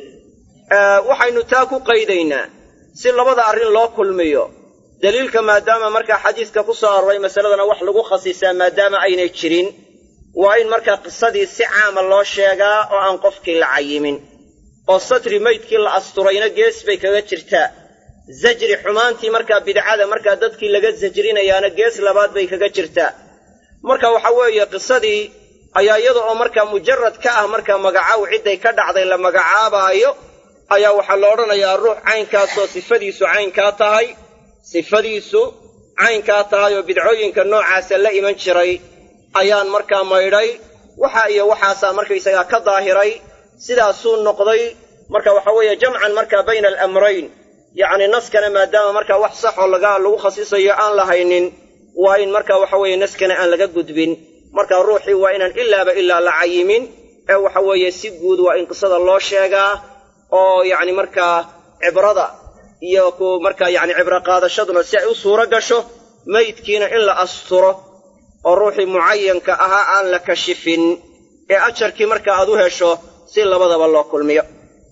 waxaynu taa ku qaydaynaa si labada arrin loo kulmiyo daliilka maadaama markaa xadiiska ku soo aroray masaladana wax lagu khasisaa maadaama aynay jirin waa in markaa qisadii si caama loo sheegaa oo aan qofkii la cayimin oo satri maydkii la asturayna gees bay kaga jirtaa zajri xumaantii markaa bidcada markaa dadkii laga sajrinayaana gees labaad bay kaga jirtaa marka waxa weeye qisadii ayaa iyada oo markaa mujarad ka ah markaa magacaw cidday ka dhacday la magacaabaayo ayaa waxaa la odhanayaa ruux caynkaasoo sifadiisu caynkaa tahay sifadiisu caynkaa tahay oo bidcooyinka noocaasa la iman jiray ayaan markaa maydhay waxa iyo waxaasaa markaysagaa ka daahiray sidaasuu noqday marka waxa weeye jamcan markaa bayna alamrayn yacni naskana maadaama markaa wax saxoo laga lagu khasisayo aan lahaynin waa in marka waxa weeye naskana aan laga gudbin marka ruuxii waa inaan ilaaba ilaa la cayimin ee waxa weeye si guud waa in qisada loo sheegaa oo yacni markaa cibrada iyo ku markaa yacni cibro qaadashaduna si ay u suuro gasho maydkiina in la asturo oo ruuxii mucayanka ahaa aan la kashifin ee ajarkii marka aad u hesho si labadaba loo kulmiyo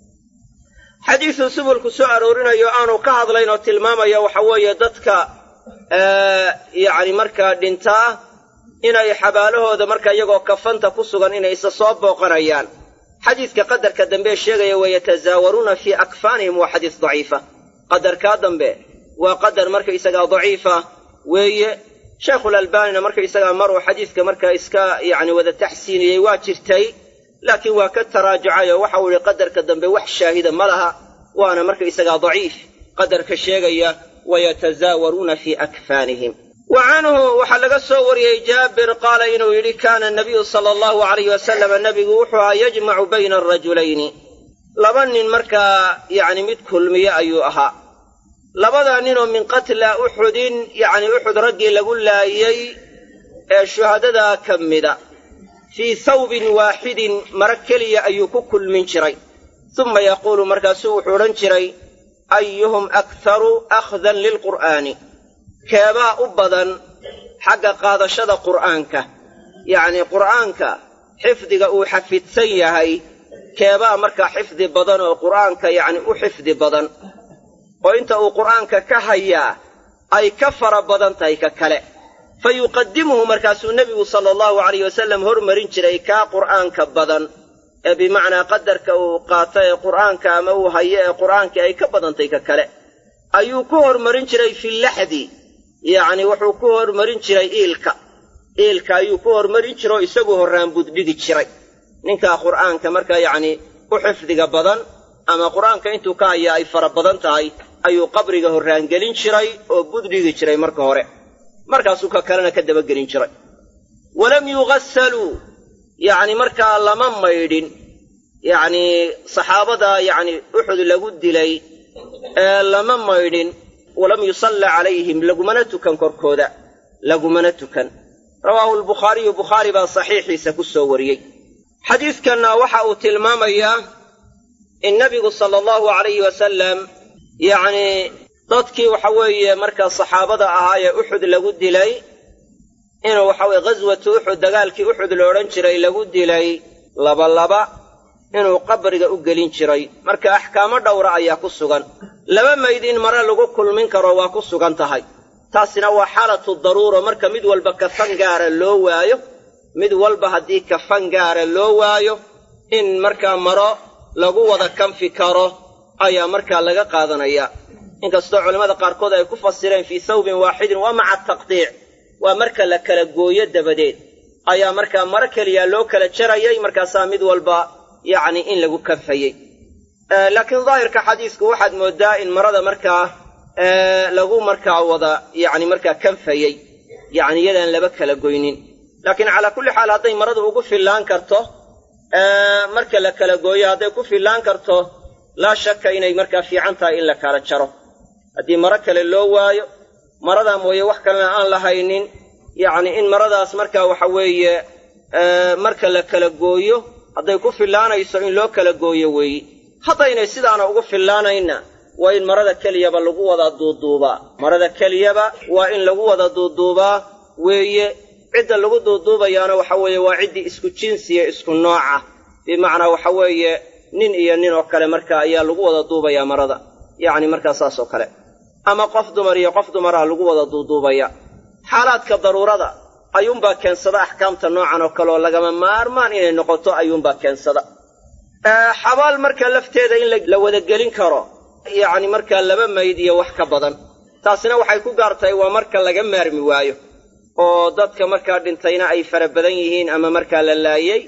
xadiisu subulku soo aroorinayo aanu ka hadlayn oo tilmaamaya waxa weeye dadka yacni markaa dhintaa inay xabaalahooda marka iyagoo kafanta ku sugan inay isa soo booqanayaan xadiiska qadarka dambe sheegaya wayatazaawaruuna fii akfaanihim waa xadiis daciifa qadarkaa dambe waa qadar markaysagaa daciifa weeye sheekhulalbaanina markaysagaa maruu xadiiska markaa iska yacni wada taxsiiniyey waa jirtay laakiin waa ka taraajucay oo waxau idhi qadarka dambe wax shaahida ma laha waana markaysagaa daciif qadarka sheegaya wayatazaawaruuna fii akfaanihim wa canhu waxaa laga soo wariyey jaabir qaala inuu yidhi kaana nabiyu sala allahu alayh wasalama nebigu wuxuu ahaa yajmacu bayna arajulayni laba nin markaa yacni mid kulmiye ayuu ahaa labadaa ninoo min qatla uxudin yacni uxud raggii lagu laayey ee shuhadadaa ka mida fii thawbin waaxidin maro keliya ayuu ku kulmin jiray suma yaquulu markaasuu wuxuu odhan jiray ayuhum akharu akhdan lilqur'aani keebaa u badan xagga qaadashada qur'aanka yacnii qur'aanka xifdiga uu xafidsan yahay keebaa markaa xifdi badan oo qur'aanka yacni u xifdi badan oo inta uu qur'aanka ka hayaa ay ka fara badan tahay ka kale fa yuqadimuhu markaasuu nebigu sala allahu alayh wasalam hormarin jiray kaa qur'aanka badan ee bimacnaa qadarka uu qaato ee qur'aanka ama uu hayo ee qur'aankii ay ka badantay ka kale ayuu ku hormarin jiray fi laxdi yacni wuxuu ku hormarin jiray iilka iilka ayuu ku hormarin jira oo isagu horraan buddhigi jiray ninkaa qur'aanka markaa yacni u xifdiga badan ama qur'aanka intuu ka haya ay fara badan tahay ayuu qabriga horraangelin jiray oo buddhigi jiray marka hore markaasuu ka kalena ka dabagelin jiray walam yugasaluu yacni markaa lama maydhin yacnii saxaabada yacni uxud lagu dilay ee lama maydhin walam yusalla calayhim lagumana tukan korkooda lagumana tukan rawaahu albukhaariyu bukhaari baa saxiixiisa ku soo wariyey xadiidkanna waxa uu tilmaamayaa in nebigu sala allahu alayhi wasalam yacnii dadkii waxa weeye markaa saxaabada ahaa ee uxud lagu dilay inuu waxa weye ghaswatu uxud dagaalkii uxud la odhan jiray lagu dilay labalaba inuu qabriga u gelin jiray marka axkaamo dhowra ayaa ku sugan laba mayd in mare lagu kulmin karo waa ku sugan tahay taasina waa xaalatu daruuro marka mid walba kafan gaara loo waayo mid walba haddii kafan gaara loo waayo in markaa maro lagu wada kanfi karo ayaa markaa laga qaadanaya inkastoo culimmada qaarkood ay ku fasireen fii thawbin waaxidin waa maca taqdiic waa marka la kala gooyo dabadeed ayaa markaa maro keliya loo kala jarayay markaasaa mid walba yacni in lagu kanfayey laakiin daahirka xadiisku waxaad mooddaa in marada markaa lagu markaa wada yacni markaa kanfayey yacni iyadaan laba kala goynin laakiin calaa kulli xaal hadday maradu ugu fillaan karto marka la kala gooyo hadday ku fillaan karto laa shakka inay markaa fiican tahay in la kala jaro haddii maro kale loo waayo maradaa mooye wax kalena aan la haynin yacni in maradaas markaa waxa weeye marka la kala gooyo hadday ku fillaanayso in loo kala gooyo weeyi haddaynay sidaana ugu fillaanayna waa in marada keliyaba lagu wada duuduubaa marada keliyaba waa in lagu wada duuduubaa weeye cidda lagu duuduubayaana waxa weeye waa ciddii isku jinsiya isku nooca bimacnaa waxa weeye nin iyo nin oo kale marka ayaa lagu wada duubayaa marada yacni markaa saas oo kale ama qof dumar iyo qof dumaraha lagu wada duuduubaya xaalaadka daruurada ayuunbaa keensada axkaamta noocan oo kale oo lagama maarmaan inay noqoto ayuunbaa keensada xabaal marka lafteeda in la wadagelin karo yacni markaa laba mayd iyo wax ka badan taasina waxay ku gaar tahay waa marka laga maarmi waayo oo dadka markaa dhintayna ay fara badan yihiin ama markaa la laayey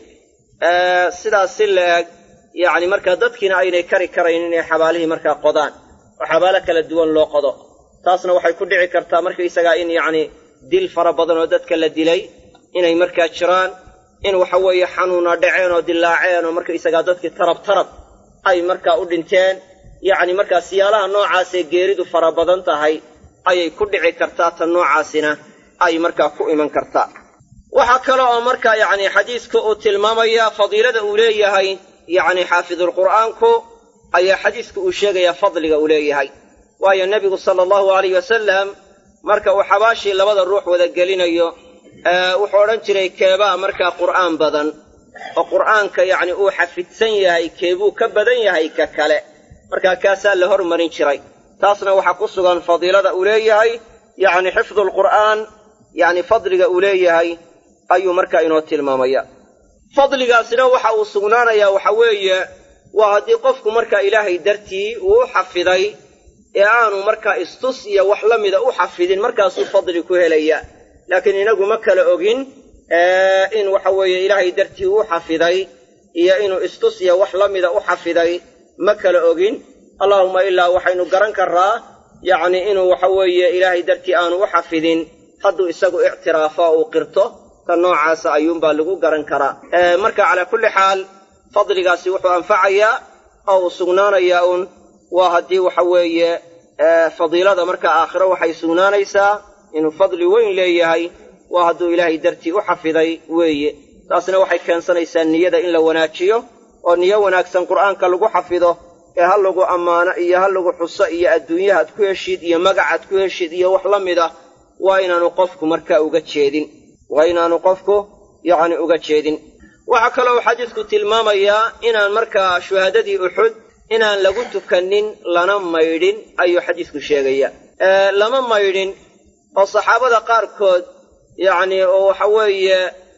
sidaas si la eg yacni markaa dadkiina aynay kari karayn inay xabaalihii markaa qodaan oo xabaalo kala duwan loo qodo taasna waxay ku dhici kartaa markaysagaa in yacni dil fara badan oo dadka la dilay inay markaa jiraan in waxa weeye xanuuna dhaceen oo dilaaceen oo markaysagaa dadkii tarab tarab ay markaa u dhinteen yacni markaa siyaalaha noocaasee geeridu fara badan tahay ayay ku dhici kartaa tan noocaasina ay markaa ku iman kartaa waxaa kale oo markaa yacni xadiiska uu tilmaamayaa fadiilada uu leeyahay yacni xaafidulqur'aanku ayaa xadiiska uu sheegayaa fadliga uu leeyahay waayo nebigu sala allahu alayh wasalam marka uu xabaashii labada ruux wada gelinayo wuxuu odhan jiray keebaa markaa qur'aan badan oo qur'aanka yacni uu xafidsan yahay keebuu ka badan yahay ka kale markaa kaasaa la hormarin jiray taasna waxaa ku sugan fadiilada uu leeyahay yacni xifdulqur'aan yacni fadliga uu leeyahay ayuu markaa inoo tilmaamaya fadligaasina waxa uu sugnaanayaa waxa weeye waa haddii qofku markaa ilaahay dartii uu u xafiday ee aanu markaa istus iyo wax la mida u xafidin markaasuu fadli ku helaya laakiin inagu ma kala ogin in waxa weeye ilaahay dartii uu xafiday iyo inuu istus iyo wax la mida u xafiday ma kala ogin allaahuma ilaa waxaynu garan karraa yacni inuu waxa weeye ilaahay dartii aanu u xafidin hadduu isagu ictiraafo oo uu qirto ta noocaasa ayuunbaa lagu garan karaa marka calaa kulli xaal fadligaasi wuxuu anfacayaa oo uu sugnaanayaa uun waa haddii waxa weeye fadiilada markaa aakhiro waxay sugnaanaysaa inuu fadli weyn leeyahay waa hadduu ilaahay dartii u xafiday weeye taasna waxay keensanaysaa niyada in la wanaajiyo oo niyo wanaagsan qur'aanka lagu xafido ee ha lagu ammaano iyo ha lagu xuso iyo adduunyaha ad ku heshid iyo magacaad ku heshid iyo wax la mid ah waa inaanu qofku markaa uga jeedin waa inaanu qofku yacni uga jeedin waxaa kaloo xadiisku tilmaamayaa inaan markaa shuhaadadii uxud inaan lagu tukanin lana maydhin ayuu xadiisku sheegaya lama maydhin oo saxaabada qaarkood yacni oo waxa weeye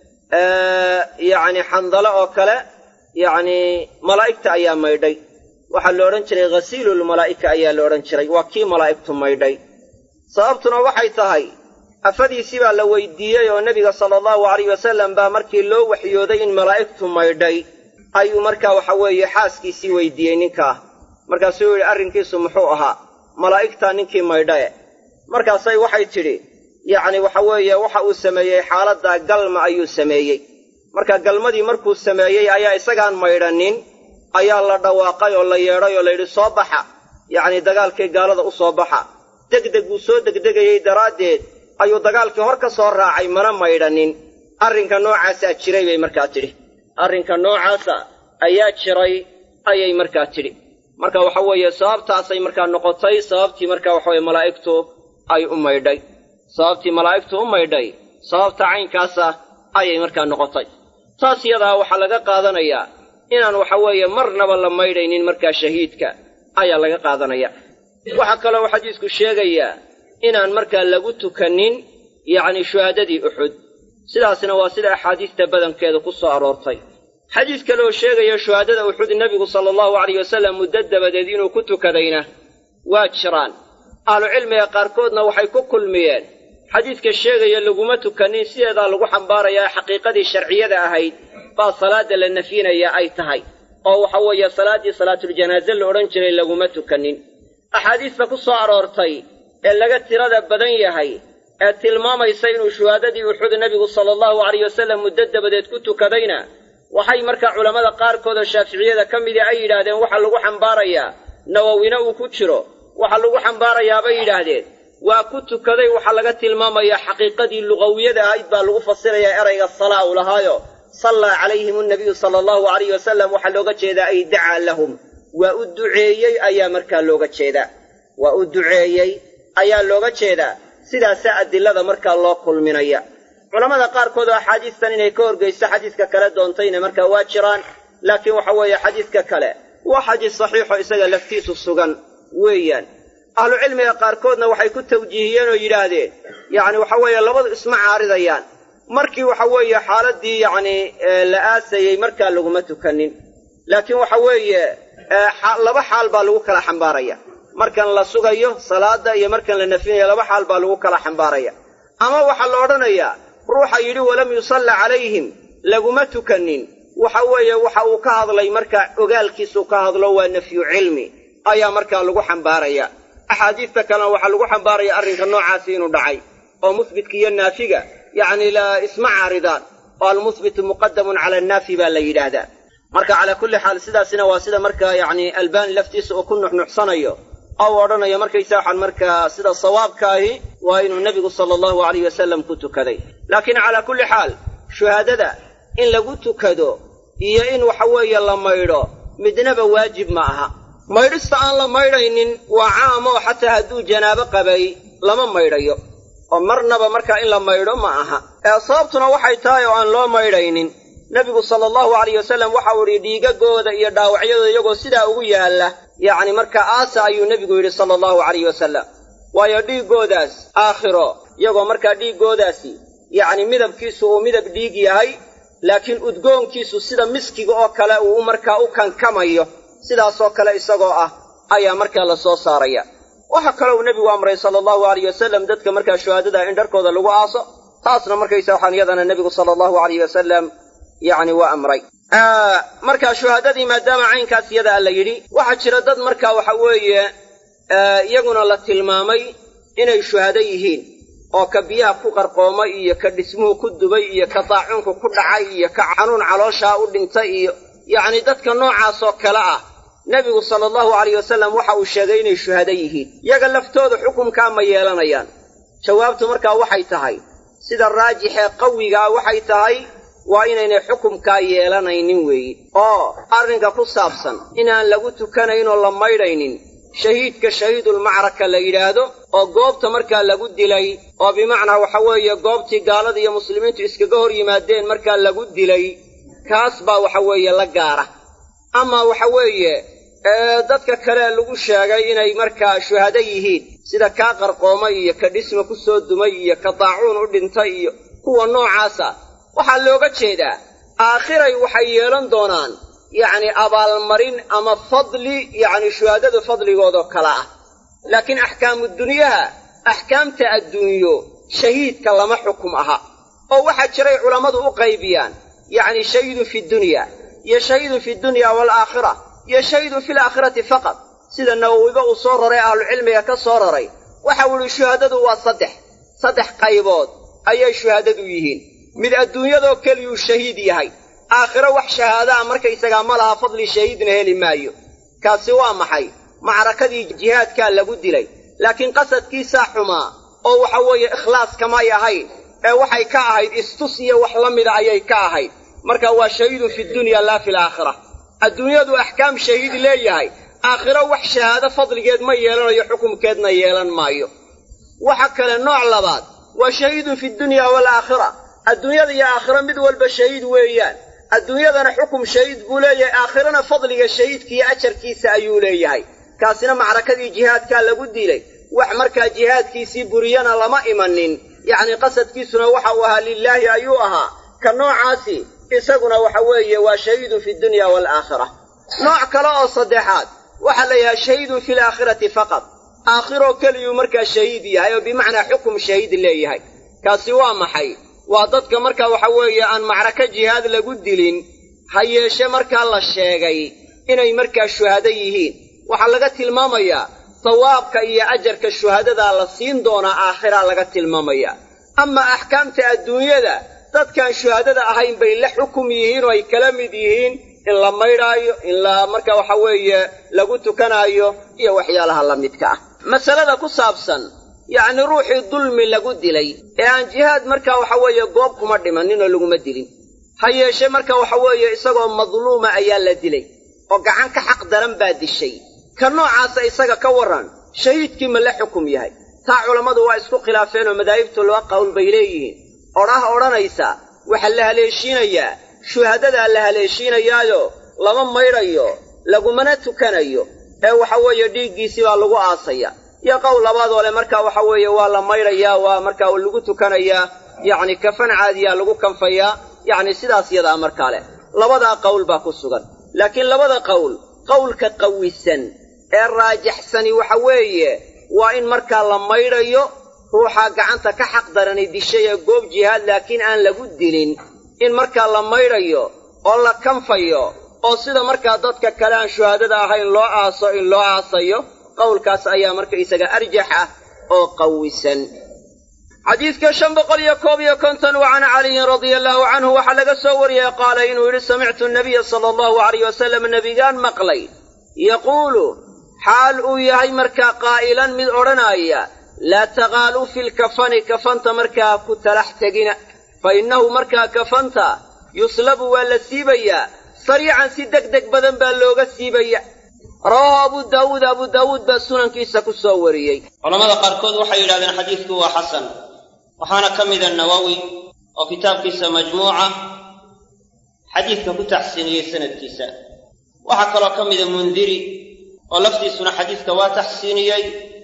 yacni xandalo oo kale yacni malaa'igta ayaa maydhay waxaa la odhan jiray ghasiilulmalaa'ika ayaa la odhan jiray waa kii malaa'igtu maydhay sababtuna waxay tahay afadiisii baa la weydiiyey oo nebiga sala allahu alayh wasalam baa markii loo waxyooday in malaa'igtu maydhay ayuu markaa waxa weeye xaaskiisii weydiiyey ninkaa markaasuu yidhi arrinkiisu muxuu ahaa malaa'igtaa ninkii maydhae markaasay waxay tidhi yacni waxa weeye waxa uu sameeyey xaaladdaa galma ayuu sameeyey marka galmadii markuu sameeyey ayaa isagaan maydhanin ayaa la dhawaaqay oo la yeedhay oo layidhi soo baxa yacni dagaalkii gaalada u soo baxa degdeg uu soo degdegayey daraaddeed ayuu dagaalkii hor ka soo raacay mana maydhanin arrinka noocaasaa jiray bay markaa tidhi arrinka noocaasa ayaa jiray ayay markaa tidhi marka waxa weeye sababtaasay markaa noqotay sababtii markaa waxaweye malaa'igtu ay u maydhay sababtii malaa'igtu u maydhay sababta caynkaasa ayay markaa noqotay taas yadaa waxaa laga qaadanayaa inaan waxa weeye marnaba la maydhaynin markaa shahiidka ayaa laga qaadanaya waxaa kaloo xadiisku sheegayaa inaan markaa lagu tukanin yacni shuhaadadii uxud sidaasna waa sida axaadiista badankeeda ku soo aroortay xadiis kaleoo sheegaya shuhaadada uxud nebigu sala allahu alayh wasallam muddo dabadeed inuu ku tukadayna waa jiraan ahlucilmiga qaarkoodna waxay ku kulmiyeen xadiidka sheegaya laguma tukanin sideedaa lagu xambaarayaa xaqiiqadii sharciyada ahayd baa salaadda la nafyinaya ay tahay oo waxa weeye salaaddii salaatuljanaaze la odhan jiray laguma tukanin axaadiista ku soo aroortay ee laga tirada badan yahay ee tilmaamaysa inuu shuhaadadii uxud nebigu sala allahu alayh wasallam muddo dabadeed ku tukadayna waxay markaa culammada qaarkood oo shaaficiyada ka midii ay yidhaahdeen waxaa lagu xambaarayaa nawowina uu ku jiro waxaa lagu xambaarayaa bay yidhaahdeen waa ku tukaday waxaa laga tilmaamayaa xaqiiqadii lugawiyada ahayd baa lagu fasirayaa erayga salaa u lahaayo sallaa calayhim annabiyu sala allahu alayh wasalam waxaa looga jeedaa ay dacaa lahum waa u duceeyey ayaa markaa looga jeedaa waa u duceeyey ayaa looga jeedaa sidaasaa adilada markaa loo kulminaya culammada qaarkood oo axaadiistan inay ka horgeyso xadiiska kale doontayna markaa waa jiraan laakiin waxa weeye xadiiska kale waa xadiis saxiixo isaga laftiisu sugan weeyaan ahlucilmiga qaarkoodna waxay ku tawjiihiyeen oo yidhaahdeen yacni waxa weeye labadu isma caaridayaan markii waxa weeye xaaladdii yacni la aasayey markaa laguma tukanin laakiin waxa weeye laba xaal baa lagu kala xambaaraya markan la sugayo salaadda iyo markan la nafinayo laba xaal baa lagu kala xambaaraya ama waxaa la odhanayaa ruuxa yidhi walam yusalla calayhim laguma tukanin waxa weeye waxa uu ka hadlay markaa ogaalkiisuu ka hadlo waa nafyu cilmi ayaa markaa lagu xambaaraya axaadiista kalena waxaa lagu xambaaraya arrinka noocaasi inuu dhacay oo musbitka iyo naafiga yacni la isma caaridaan oo almusbitu muqadamun cala annaafi baa la yidhaahdaa marka calaa kulli xaal sidaasina waa sida markaa yacni albaani laftiisa uu ku nuxnuxsanayo oo u odhanayo markaysa waxaan markaa sida sawaabkaahi waa inuu nebigu sala allahu alayh wasalam ku tukaday laakiin calaa kulli xaal shuhaadada in lagu tukado iyo in waxa weeye la maydho midnaba waajib ma aha maydhista aan la maydhaynin waa caam oo xataa hadduu janaabo qabay lama maydhayo oo marnaba markaa in la maydho ma aha ee sababtuna waxay tahay oo aan loo maydhaynin nebigu sala allahu alayh wasalam waxau idhi dhiigagooda iyo dhaawacyadooda iyagoo sidaa ugu yaalla yacni markaa aasa ayuu nebigu yidhi sala allahu alayh wasalam waayo dhiiggoodaas aakhiro iyagoo markaa dhiiggoodaasi yacni midabkiisu uu midab dhiig yahay laakiin udgoonkiisu sida miskiga oo kale uu markaa u kankamayo sidaasoo kale isagoo ah ayaa markaa la soo saaraya waxaa kaloo uu nebigu amray sala allahu alayh wasalam dadka markaa shuhaadada in dharkooda lagu aaso taasna markaysa waxaan iyadana nebigu sala allahu alayh wasalam yacni waa amray markaa shuhaadadii maadaama caynkaas iyadaa la yidhi waxaa jira dad markaa waxa weeye iyaguna la tilmaamay inay shuhado yihiin oo ka biyaha ku qarqoomay iyo ka dhismuhu ku dubay iyo ka daacunku ku dhacay iyo ka xanuun calooshaa u dhintay iyo yacni dadka noocaasoo kale ah nebigu sala allahu alayh wasalam waxa uu sheegay inay shuhado yihiin yaga laftooda xukumkaa ma yeelanayaan jawaabtu markaa waxay tahay sida raajixee qawigaa waxay tahay waa inaynay xukumkaa yeelanaynin weeye oo arrinka ku saabsan inaan lagu tukanaynoo la maydhaynin shahiidka shahiidulmacraka la yidhaahdo oo goobta markaa lagu dilay oo bimacnaa waxa weeye goobtii gaalada iyo muslimiintu iskaga hor yimaadeen markaa lagu dilay kaas baa waxa weeye la gaara ama waxa weeye dadka kale lagu sheegay inay markaa shuhado yihiin sida kaa qarqoomay iyo ka dhisma ku soo dumay iyo ka daacuun u dhintay iyo kuwa noocaasa waxaa looga jeedaa aakhiray waxay yeelan doonaan yacni abaalmarin ama fadli yacni shuhaadada fadligoodoo kale ah laakiin axkaamu dunyaha axkaamta adduunyo shahiidka lama xukum aha oo waxaa jiray culammadu u qaybiyaan yacni shahiidun fi dunya iyo shahiidun fi dunya waalaakhira iyo shahiidun fi laakhirati faqad sida nawowiba uu soo raray ahlucilmiga ka soo raray waxau idhi shuhaadadu waa saddex saddex qaybood ayay shuhaadadu yihiin mid adduunyadoo keliyuu shahiid yahay aakhiro wax shahaadaa markaysagaa ma laha fadli shahiidna heli maayo kaasi waa maxay macrakadii jihaadkaa lagu dilay laakiin qasadkiisaa xumaa oo waxa weeye ikhlaas kamay ahayn ee waxay ka ahayd istus iyo wax la mida ayay ka ahayd marka waa shahiidun fi dunya laa fi laakhira adduunyadu axkaam shahiid leeyahay aakhiro wax shahaado fadligeed ma yeelanayo xukumkeedna yeelan maayo waxa kale nooc labaad waa shahiidun fi dunya waalaakhira adduunyada iyo aakhiro mid walba shahiid weeyaan adduunyadana xukum shahiid buu leeyahay aakhirana fadliga shahiidka iyo ajarkiisa ayuu leeyahay kaasina macrakadii jihaadkaa lagu dilay wax markaa jihaadkiisii buriyana lama imanin yacni qasadkiisuna waxa uu ahaa lilaahi ayuu ahaa ka noocaasi isaguna waxa weeye waa shahiidun fi dunya waalaakhira nooc kale oo saddexaad waxaa la yidhaha shahiidun fi laakhirati faqad aakhiroo keliyuu markaa shahiid yahay oo bimacnaa xukum shahiid leeyahay kaasi waa maxay waa dadka markaa waxa weeye aan macraka jihaad lagu dilin ha yeeshe markaa la sheegay inay markaa shuhado yihiin waxaa laga tilmaamayaa sawaabka iyo ajarka shuhadadaa la siin doonaa aakhiraa laga tilmaamayaa ama axkaamta adduunyada dadkaan shuhadada ahayn bay la xukum yihiin oo ay kala mid yihiin in la maydhaayo in la marka waxa weeye lagu tukanaayo iyo waxyaalaha la midka ah masalada ku saabsan yacni ruuxii dulmi lagu dilay ee aan jihaad markaa waxa weeye goob kuma dhimaninoo laguma dilin ha yeeshe marka waxa weeye isagoo madluuma ayaa la dilay oo gacan ka xaq daran baa dishay ka noocaasa isaga ka warran shahiidkii ma la xukum yahay taa culammadu waa isku khilaafeen oo madaahibtu laba qowl bay leeyihiin odhah odhanaysa waxaa la haleeshiinayaa shuhadadaa la haleeshiinayaayo lama maydhayo lagumana tukanayo ee waxa weeye dhiiggiisii baa lagu aasaya iyo qowl labaadoo le markaa waxa weeye waa la maydhayaa waa markaa lagu tukanayaa yacni kafan caadiyaa lagu kanfayaa yacni sidaas yadaa markaa leh labadaa qowl baa ku sugan laakiin labada qowl qowlka qawisan ee raajaxsani waxa weeye waa in markaa la maydhayo ruuxaa gacanta ka xaq darani dishay ee goob jihaad laakiin aan lagu dilin in markaa la maydhayo oo la kanfayo oo sida markaa dadka kale aan shuhaadada ahayn loo aaso in loo aasayo qowlkaas ayaa marka isaga arjax ah oo qawisan xadiidka shan boqol iyo koob iyo konton wa can caliyin radia allaahu canhu waxaa laga soo wariyey qaala inuu yidhi samictu nabiya sala allahu alayh wasalam nebigaan maqlay yaquulu xaal uu yahay markaa qaa'ilan mid odhanaaya laa taqaaluu fi lkafani kafanta markaa ku talax tegina fa innahu markaa kafanta yuslabu waa la siibayaa sariican si deg deg badan baa looga siibaya rawaahu abu daawuud abu daawuud baa sunankiisa ku soo wariyey culamada qaarkood waxay yidhahdeen xadiidku waa xasan waxaana ka mida nawowi oo kitaabkiisa majmuuca xadiidka ku taxsiiniyey sanadkiisa waxaa kaloo ka mida mundiri oo laftiisuna xadiidka waa taxsiiniyey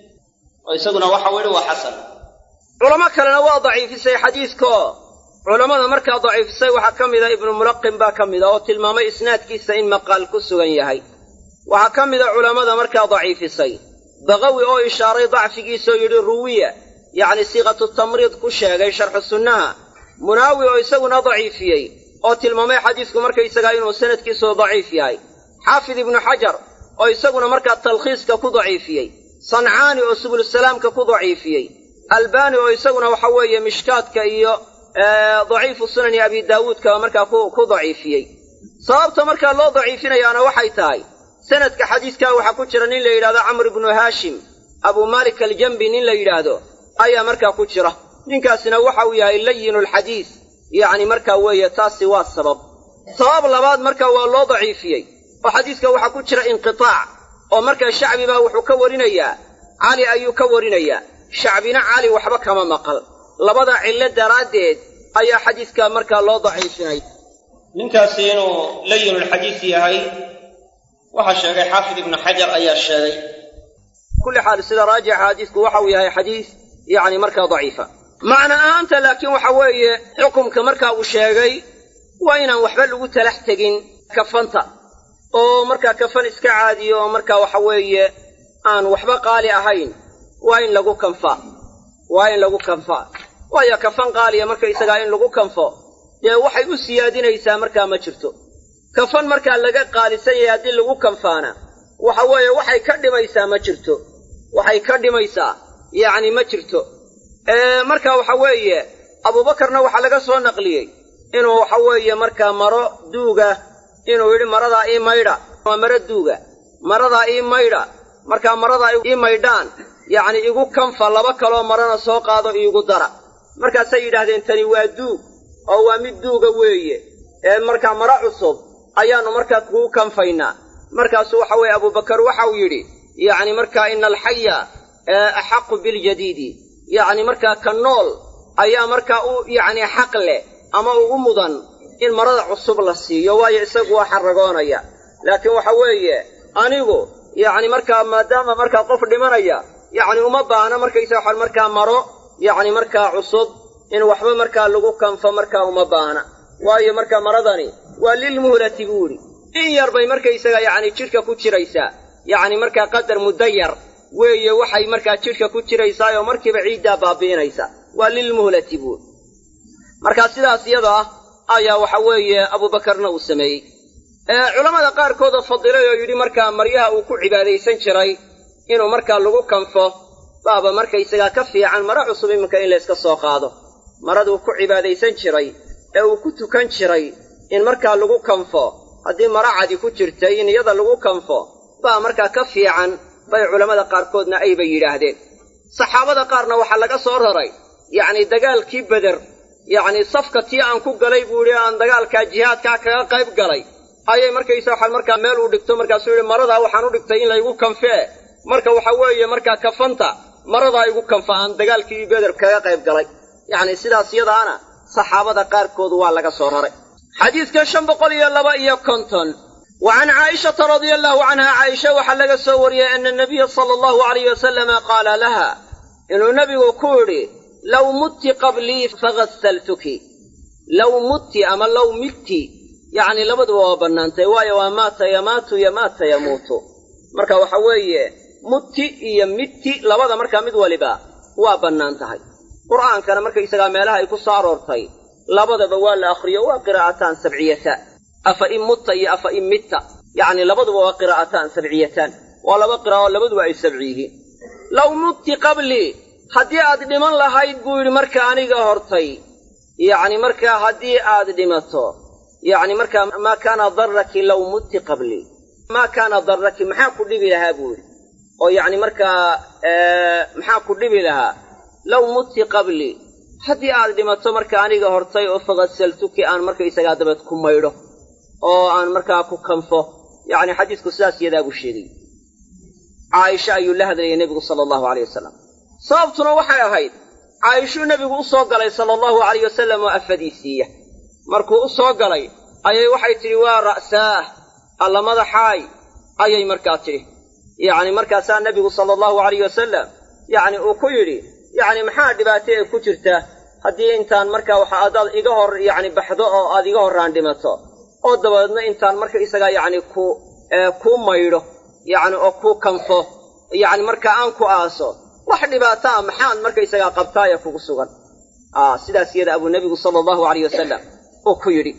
oo isaguna waxau yidhi waa xasan culamo kalena waa daciifisay xadiidkaoo culammada markaa daciifisay waxaa ka mida ibnu mulaqin baa ka mida oo tilmaamay isnaadkiisa in maqaal ku sugan yahay waxaa ka mida culammada markaa daciifisay baqawi oo ishaaray dacfigiisaoo yidhi ruwiya yacni siiqatu tamriid ku sheegay sharxu sunnaha munaawi oo isaguna daciifiyey oo tilmaamay xadiisku markaysagaa inuu sanadkiisu daciif yahay xaafid ibnu xajar oo isaguna markaa talkhiiska ku daciifiyey sancaani oo subulusalaamka ku daciifiyey albaani oo isaguna waxa weeye mishkaadka iyo daciifu sunani abi daawuudka markaa ku daciifiyey sababta markaa loo daciifinayaana waxay tahay sanadka xadiiskaa waxaa ku jira nin la yidhahdo camr ibnu haashim abu malik aljambi nin la yidhaahdo ayaa markaa ku jira ninkaasina waxa uu yahay layinulxadiis yacni markaa weeye taasi waa sabab sabab labaad marka waa loo daciifiyey oo xadiiska waxaa ku jira inqitaac oo markaa shacbi baa wuxuu ka warinayaa cali ayuu ka warinayaa shacbina cali waxba kama maqal labada cillo daraaddeed ayaa xadiiska markaa loo daciifinay ninkaasi inuu layinulxadiis yahay waxaa sheegay xaafid ibnu xajar ayaa sheegay kulli xaal sida raajixa xadiisku waxa uu yahay xadiis yacni markaa daciifa macna ahaanta laakiin waxa weeye xukumka markaa uu sheegay waa inaan waxba lagu talax tegin kafanta oo markaa kafan iska caadiyo oo markaa waxa weeye aan waxba qaali ahayn waa in lagu kanfaa waa in lagu kanfaa waayo kafan qaaliya markaysagaa in lagu kanfo dee waxay u siyaadinaysaa markaa ma jirto kafan markaa laga qaalisan yahay haddii lagu kanfaana waxa weeye waxay ka dhimaysaa ma jirto waxay ka dhimaysaa yacni ma jirto marka waxa weeye abuubakarna waxaa laga soo naqliyey inuu waxa weeye markaa maro duuga inuu yidhi maradaa ii maydha waa maro duuga maradaa ii maydha markaa maradaa ii maydhaan yacni igu kanfa laba kaloo marana soo qaado iigu dara markaasay yidhaahdeen tani waa duug oo waa mid duuga weeye ee markaa maro cusub ayaannu markaa kugu kanfaynaa markaasuu waxa weeye abuubakar waxau yidhi yacni markaa ina alxaya axaqu biljadiidi yacni markaa ka nool ayaa markaa u yacni xaq leh ama ugu mudan in marada cusub la siiyo waayo isagu waa xarragoonaya laakiin waxa weeye anigu yacni markaa maadaama markaa qof dhimanaya yacni uma baahna markaysa waxaan markaa maro yacni markaa cusub in waxba markaa lagu kanfo markaa uma baahna waayo markaa maradani waa lilmuhlati buu idhi in yar bay markaysaga yacni jidhka ku jiraysaa yacni markaa qadar muddo yar weeye waxay markaa jidhka ku jiraysaayoo markiiba ciiddaa baabi'inaysa waa lilmuhlati buuri markaa sidaas iyada ah ayaa waxa weeye abuubakarna uu sameeyey culammada qaarkoodoo fadilay oo yidhi markaa maryaha uu ku cibaadaysan jiray inuu markaa lagu kanfo baaba markaysagaa ka fiican maro cusub iminka in layska soo qaado maraduu ku cibaadaysan jiray ee uu ku tukan jiray in markaa lagu kanfo haddii maro cadi ku jirtay in iyada lagu kanfo baa markaa ka fiican bay culammada qaarkoodna ayba yidhaahdeen saxaabada qaarna waxaa laga soo raray yacni dagaalkii beder yacni safka tii aan ku galay buu yidhi aan dagaalkaa jihaadkaa kaga qayb galay ayay markaysa waxaan markaa meel u dhigto markaasuu yidhi maradaa waxaan u dhigtay in laygu kanfee marka waxa weeye markaa kafanta maradaa igu kanfa aan dagaalkii beder kaga qayb galay yacni sidaas yadaana saxaabada qaarkood waa laga soo raray xadiidka shan boqol iyo laba iyo konton wa can caa'ishata radia allahu canha caaisha waxaa laga soo wariyey ana nabiya sala allahu alayh wasalama qaala laha inuu nebigu ku yidhi low mutti qablii faghasaltuki low mutti ama low mitti yacni labaduba waa bannaantay waayo waa maata yamaatu yamaata yamuutu marka waxa weeye mutti iyo mitti labada markaa mid waliba waa bannaan tahay qur'aankana markaysagaa meelaha ay ku soo aroortay labadaba waa la akhriyo waa qiraa'ataan sabciyataan afa in mutta iyo afa in mitta yacni labaduba waa qiraa'ataan sabciyataan waa laba qiraa'o labaduba ay sabci yihiin low mutti qablii haddii aad dhiman lahayd buu yidhi marka aniga hortay yacni markaa haddii aad dhimato yacni markaa maa kaana darraki low mutti qablii maa kaana darraki maxaa ku dhibi lahaa buu yidhi oo yacni markaa maxaa ku dhibi lahaa low mutti qablii haddii aad dhimato marka aniga hortay oo faghasaltuki aan markaysagaa dabeed ku maydho oo aan markaa ku kanfo yacni xadiisku sidaas iyadaa buu sheegay caaisha ayuu la hadlayay nebigu sala allahu aleyh wasalam sababtuna waxay ahayd caayishuu nebigu u soo galay sala allahu alayh wasalam oo afadiisiiya markuu u soo galay ayay waxay tidhi waa ra'saah alla madaxaay ayay markaa tidhi yacni markaasaa nebigu sala allahu alayh wasalam yacni uu ku yidhi yacni maxaa dhibaato ee ku jirta haddii intaan markaa waxa adaad iga hor yacni baxdo oo aad iga horraan dhimato oo dabadeedna intaan marka isagaa yacni ku kuu maydho yacni oo kuu kanfo yacni markaa aan ku aaso wax dhibaato a maxaad markaysagaa qabtaaya kugu sugan sidaas iyada abuu nebigu sala allahu alayh wasalam uu ku yidhi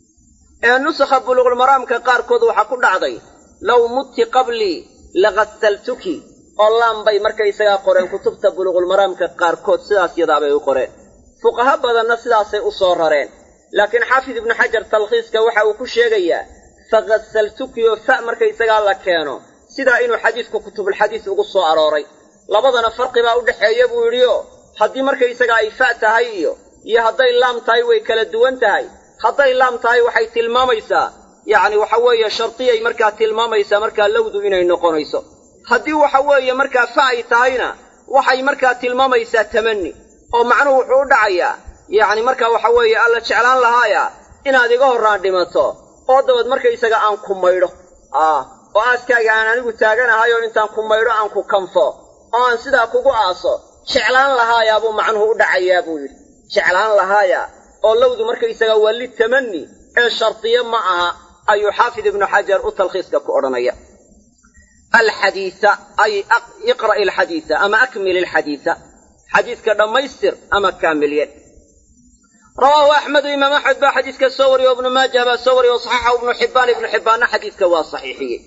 ee nusakha buluuqulmaraamka qaarkood waxaa ku dhacday low mutti qablii laghasaltuki oo laan bay markaysagaa qoreen kutubta buluuqulmaraamka qaarkood sidaas yadaabay u qoreen fuqaha badanna sidaasay u soo rareen laakiin xaafid ibnu xajar talkhiiska waxa uu ku sheegayaa fakasaltuki oo fa markaysagaa la keeno sidaa inuu xadiisku kutubulxadiis ugu soo arooray labadana farqi baa u dhexeeya buu yidhi oo haddii markaysaga ay fa tahay iyo iyo hadday laam tahay way kala duwan tahay hadday laam tahay waxay tilmaamaysaa yacni waxa weeye shardiyay markaa tilmaamaysaa markaa lowdu inay noqonayso haddii waxa weeye markaa fa ay tahayna waxay markaa tilmaamaysaa tamanni oo macnuhu wuxuu u dhacayaa yacni markaa waxa weeye alla jeclaan lahaaya inaad iga horraan dhimato oo dabad markaysaga aan ku maydho ah oo aaskaaga aan anigu taaganahay oo intaan ku maydho aan ku kanfo oo aan sidaa kugu aaso jeclaan lahaayaa buu macnuhu u dhacayaa buu yidhi jeclaan lahaaya oo lowdu markaysaga waa litamanni ee shardiye ma aha ayuu xaafid ibnu xajar u talkhiiska ku odhanaya alxadiisa ay iqra'i alxadiisa ama akmil alxadiisa xadiiska dhammaystir ama kaamilye rawaahu axmedu imaam axmed baa xadiiska soo wariye o ibnu maajah baa soo wariye o saxaxahu ibnu xibbaan ibnu xibbaanna xadiiska waa saxiixiyey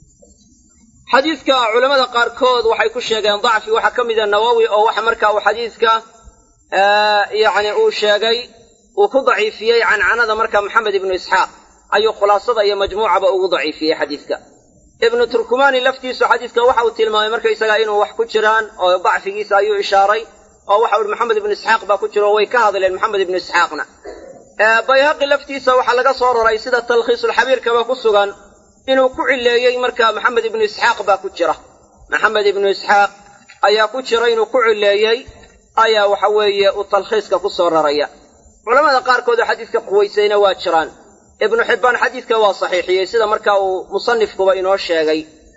xadiiska culammada qaarkood waxay ku sheegeen dacfi waxaa ka mida nawowi oo waxa marka uu xadiiska yacni uu sheegay uu ku daciifiyey cancanada marka maxamed ibnu isxaaq ayuu khulaasada iyo majmuucaba ugu daciifiyey xadiiska ibnu turkumani laftiisu xadiiska waxa uu tilmaamay markaysaga inuu wax ku jiraan oo dacfigiisa ayuu ishaaray oo waxa uhi maxamed ibnu isxaaq baa ku jiro way ka hadleen maxamed ibnu isxaaqna bayhaqi laftiisa waxaa laga soo raray sida talkhiisulxabiirkaba ku sugan inuu ku cileeyey marka maxamed ibnu isxaaq baa ku jira maxamed ibnu isxaaq ayaa ku jira inuu ku cileeyey ayaa waxa weeye uu talkhiiska ku soo raraya culamada qaarkood oo xadiiska quwaysayna waa jiraan ibnu xibbaan xadiidka waa saxiixiyey sida marka uu musanifkuba inoo sheegay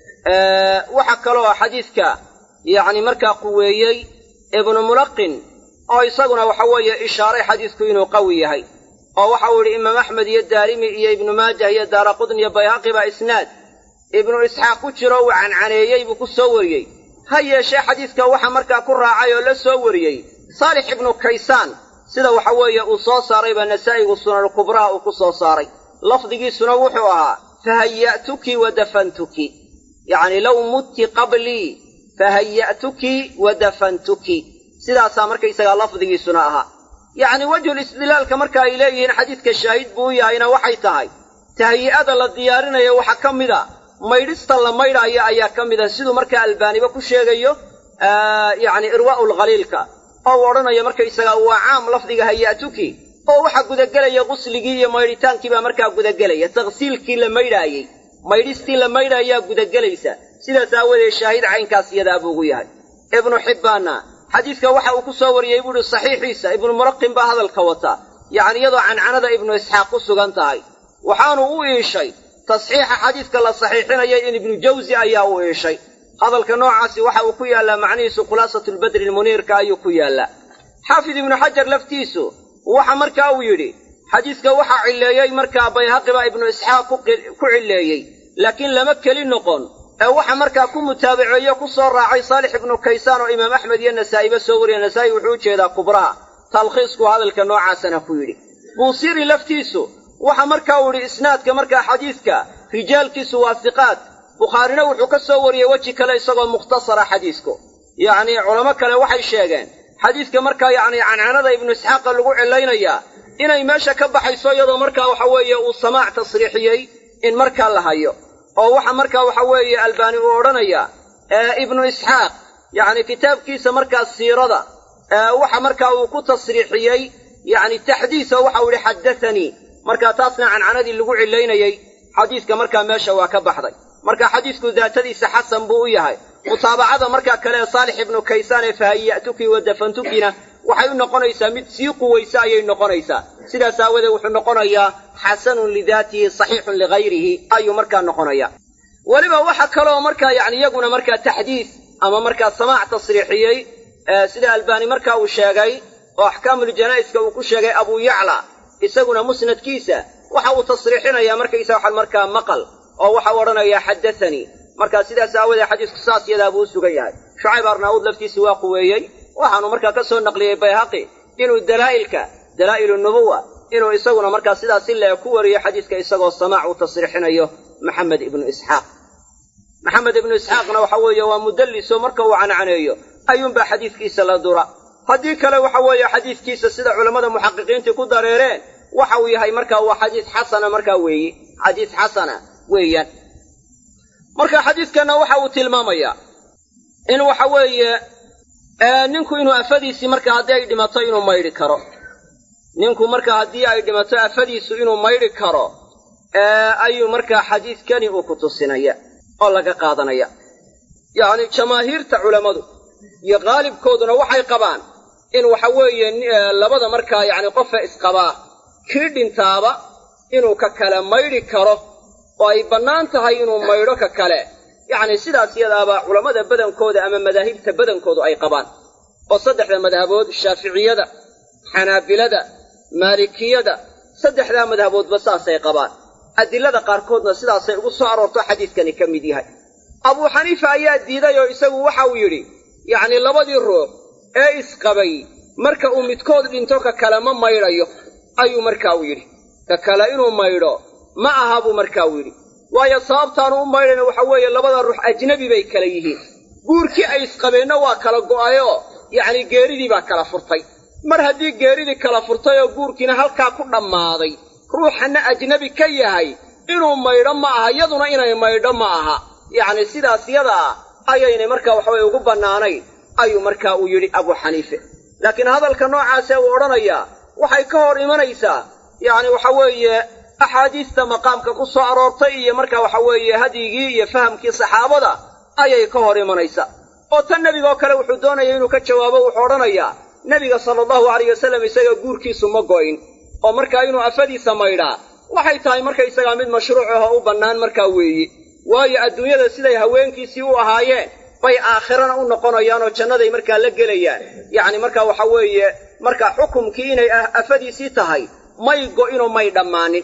waxa kaloo xadiidka yacni markaa quweeyey ibnu mulaqin oo isaguna waxa weeye ishaaray xadiisku inuu qawi yahay oo waxa uu yidhi imaam axmed iyo daarimi iyo ibnu maajah iyo daara qudn iyo bayhaqi baa isnaad ibnu isxaaq ku jiro uu cancaneeyey buu ku soo wariyey ha yeeshee xadiiska waxa markaa ku raacay oo la soo wariyey saalix ibnu kaysaan sida waxa weeye uu soo saaray baa nasaa'igu sunankubraha uu ku soo saaray lafdigiisuna wuxuu ahaa fahaya'tuki wa dafantuki yacni low mutti qablii fahaya'tuki wa dafantuki sidaasaa markaysagaa lafdigiisuna ahaa yacni wejhul istidlaalka marka ay leeyihiin xadiidka shaahid buu u yahayna waxay tahay tahayi'ada la diyaarinayo waxaa ka mid a maydhista la maydhaayo ayaa ka mid a siduu markaa albaaniba ku sheegayo yacni irwaa'u lkhaliilka oo uu odhanayo markaysagaa waa caam lafdiga haya'tuki oo waxaa gudagelaya qusligii iyo maydhitaankii baa markaa gudagelaya taksiilkii la maydhaayey maydhistii la maydhaayaa gudagelaysa sidaas aawadeed shaahid caynkaas iyadaa buu ugu yahay ibnu xibbaanna xadiidka waxa uu ku soo wariyey buu ihi saxiixiisa ibnu mulaqin baa hadalka wata yacni iyadoo cancanada ibnu isxaaq ku sugan tahay waxaanu u iishay tasxiixa xadiidka la saxiixinaya in ibnu jawsi ayaa u iishay hadalka noocaasi waxa uu ku yaallaa macnihiisu khulaasatulbadri lmuniirka ayuu ku yaallaa xaafid ibnu xajar laftiisu waxa markaa uu yidhi xadiidka waxaa cilleeyey markaa bayhaqi baa ibnu isxaaq ku cilleeyey laakiin lama keli noqon ee waxa markaa ku mutaabaceeyo ku soo raacay saalix ibnu kaysaan oo imaam axmed iyo nasaa'iba soo wariya nasaa'i wuxuu u jeedaa kubraha talkhiisku hadalka noocaasana ku yidhi buusiri laftiisu waxa markaa uu yidhi isnaadka markaa xadiidka rijaalkiisu waa siqaad bukhaarina wuxuu ka soo wariyey weji kale isagoo mukhtasara xadiisku yacnii culamo kale waxay sheegeen xadiidka markaa yacni cancanada ibnu isxaaqa lagu cilaynayaa inay meesha ka baxayso iyadoo markaa waxa weeye uu samaac tasriixiyey in markaa la hayo oo waxa markaa waxa weeye albaani uu odhanayaa ibnu isxaaq yacni kitaabkiisa markaa siirada waxa markaa uu ku tasriixiyey yacni taxdiisa waxa uu yihi xaddathanii markaa taasna cancanadii lagu cilaynayey xadiiska markaa meesha waa ka baxday marka xadiisku daatadiisa xasan buu u yahay mutaabacada markaa kale ee saalix ibnu kaysaan ee fahaya'tuki wa dafantukina waxay u noqonaysaa mid sii quwaysa ayay noqonaysaa sidaas aawadeed wuxuu noqonayaa xasanun lidaatihi saxiixun ligayrihi ayuu markaa noqonaya weliba waxa kaloo markaa yani iyaguna markaa taxdiis ama markaa samaac tasriixiyey sida albaani markaa uu sheegay oo axkaamuljanaa'iska uu ku sheegay abuu yacla isaguna musnadkiisa waxa uu tasriixinayaa markaysa waxaan markaa maqal oo waxau odhanayaa xaddathanii markaa sidaas aawadeed xadiisku saas yadaa buu u sugan yahay shucayb arnaawud laftiisi waa quweeyey waxaanu markaa ka soo naqliyey bayhaqi inuu dalaa'ilka dalaa'ilu nubuwa inuu isaguna markaa sidaas si lee ku wariyo xadiiska isagoo samaac uu tasriixinayo maxamed ibnu isxaaq maxamed ibnu isxaaqna waxa weeye waa mudalliso marka uu cancaneeyo ayuunbaa xadiiskiisa la dura haddii kale waxa weeye xadiiskiisa sida culammada muxaqiqiintii ku dareereen waxa uu yahay markaa waa xadiis xasana markaa weeyi xadiis xasana weeyaan marka xadiidkanna waxa uu tilmaamayaa in waxa weeye ninku inuu afadiisii marka haddii ay dhimato inuu maydhi karo ninku marka haddii ay dhimato afadiisu inuu maydhi karo ayuu markaa xadiidkani uu ku tusinaya oo laga qaadanaya yacni jamaahiirta culammadu iyo qaalibkooduna waxay qabaan in waxa weeye labada markaa yacni qofa isqabaa kii dhintaaba inuu ka kale maydhi karo oo ay bannaan tahay inuu maydho ka kale yacni sidaas yadaaba culammada badankooda ama madaahibta badankoodu ay qabaan oo saddexda madhabood shaaficiyada xanaabilada maalikiyada saddexdaa madhaboodba saasay qabaan adilada qaarkoodna sidaasay ugu soo aroorto xadiidkani ka mid yahay abuu xaniifa ayaa diiday oo isagu waxa uu yidhi yacni labadii ruux ee isqabay marka uu midkood dhinto ka kale ma maydhayo ayuu markaa uu yidhi ka kale inuu maydho ma aha buu markaa uu yidhi waayo sababtaanu u maydhayna waxa weeye labada ruux ajnebi bay kala yihiin guurkii ay isqabeenna waa kala go'ayoo yacni geeridii baa kala furtay mar haddii geeridii kala furtay oo guurkiina halkaa ku dhammaaday ruuxanna ajnebi ka yahay inuu maydho ma aha yaduna inay maydho ma aha yacni sidaas yada ah ayaynay markaa waxaweye ugu bannaanayn ayuu markaa uu yidhi abuu xaniife laakiin hadalka noocaasee uu odhanayaa waxay ka hor imanaysaa yacni waxa weeye axaadiista maqaamka ku soo aroortay iyo marka waxa weeye hadyigii iyo fahamkii saxaabada ayay ka hor imanaysaa oo tan nebigaoo kale wuxuu doonaya inuu ka jawaabo wuxuu odhanayaa nebiga sala allahu alayh wasallam isaga guurkiisu ma go'in oo markaa inuu afadiisa maydhaa waxay tahay markaysagaa mid mashruuc ahoo u bannaan markaa weeye waayo adduunyada siday haweenkiisii u ahaayeen bay aakhirana u noqonayaan oo jannaday markaa la gelayaan yacni markaa waxa weeye marka xukumkii inay afadiisii tahay may go'inoo may dhammaanin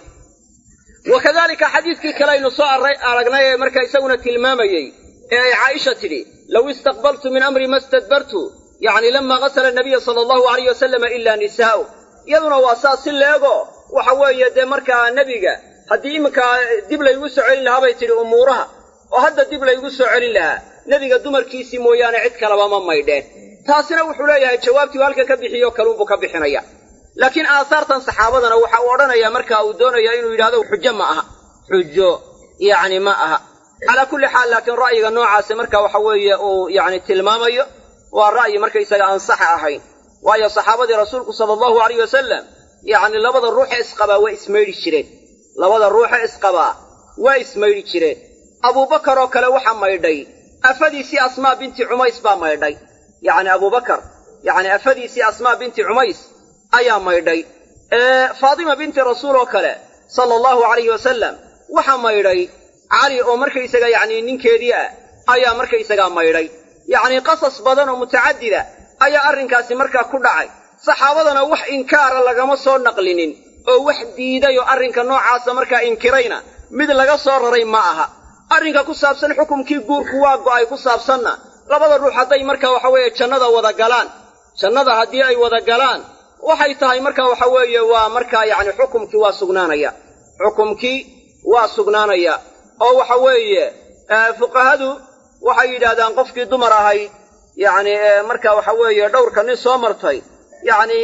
wa kadalika xadiidkii kale aynu soo aragnay ee markaa isaguna tilmaamayey ee ay caaisha tidhi low istaqbaltu min amri ma stadbartu yacni lama qasala nabiya sala allahu alayh wasalama ilaa nisaa'u iyaduna waa saas si leego waxa weeye dee markaa nebiga haddii iminkaa dib laygu soo celin lahaa bay tidhi umuuraha oo hadda dib laygu soo celin lahaa nebiga dumarkiisii mooyaane cid kaleba ma maydheen taasina wuxuu leeyahay jawaabtii u halkan ka bixiyo kaluunbuu ka bixinaya laakiin aahaartan saxaabadana waxa uu odhanayaa marka uu doonaya inuu yidhahdo xujo ma aha xujo yacni ma aha calaa kulli xaal laakiin ra'yiga noocaasi marka waxa weeye uu yacni tilmaamayo waa ra'yi markaysaga aan sax ahayn waayo saxaabadii rasuulku sala allahu alayh wasalam yacni labada ruuxe isqabaa waa ismaydhi jireen labada ruuxe isqabaa waa ismaydhi jireen abuubakar oo kale waxaa maydhay afadiisii asmaa binti cumays baa maydhay yacni abuubakar yacni afadiisii asmaa binti cumays ayaa maydhay faatima binti rasuul oo kale sala allahu alayhi wasalam waxaa maydhay cali oo markaysaga yacni ninkeedii ah ayaa markaysagaa maydhay yacni qasas badan oo mutacadida ayaa arrinkaasi markaa ku dhacay saxaabadana wax inkaara lagama soo naqlinin oo wax diiday oo arrinka noocaasa markaa inkirayna mid laga soo raray ma aha arrinka ku saabsan xukumkii guurku waa go'ay ku saabsanna labada ruux hadday markaa waxa weeye jannada wada galaan jannada haddii ay wada galaan waxay tahay marka waxa weeye waa markaa yacni xukumkii waa sugnaanaya xukumkii waa sugnaanaya oo waxa weeye fuqahadu waxay yidhaahdaan qofkii dumar ahayd yacni marka waxa weeye dhowrka nin soo martay yacni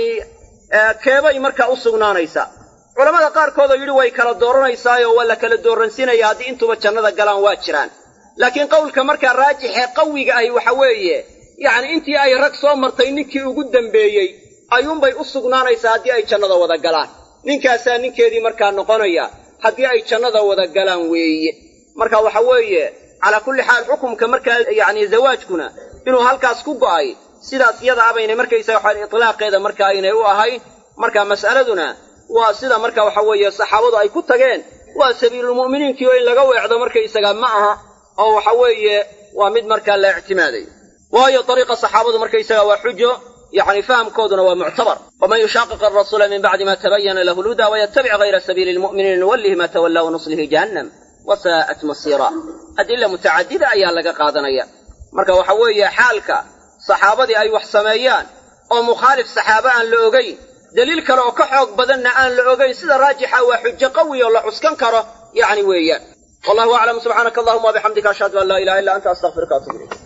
keebay markaa u sugnaanaysaa culamada qaarkood oo yidhi way kala dooranaysaayoo waa la kala dooransiinaya haddii intuba jannada galaan waa jiraan laakiin qowlka markaa raajixee qawiga ahi waxa weeye yacni intii ay rag soo martay ninkii ugu dambeeyey ayuunbay u sugnaanaysaa haddii ay jannada wada galaan ninkaasaa ninkeedii markaa noqonaya haddii ay jannada wada galaan weeye marka waxa weeye calaa kulli xaal xukumka markaa yacni zawaajkuna inuu halkaas ku go'ay sidaas iyada abaynay markaysaga waxaan itlaaqeeda marka aynay u ahayn marka mas'aladuna waa sida marka waxa weeye saxaabadu ay ku tageen waa sabiilulmu'miniinkii oo in laga weecdo markaysaga ma aha oo waxa weeye waa mid markaa la ictimaadayo waayo dariiqa saxaabadu markaysaga waa xujo yacni fahamkooduna waa muctabar waman yushaaqiq arasuula min bacdi ma tabayana lahu lhuda wayatabic hayra sabiili lmu'miniina nuwallihi ma tawalla wanuslihi jahannam wasaa'at masiira adila mutacadida ayaa laga qaadanaya marka waxa weeye xaalka saxaabadii ay wax sameeyaan oo mukhaalif saxaaba aan la ogayn daliil kale oo ka xoog badanna aan la ogayn sida raajixa waa xujo qawi oo la cuskan karo yacni weeyaan wallahu aclam subxaanaka allahuma wabixamdika ashhadu an laa ilaha illa anta astaqfiruka atubu ilayk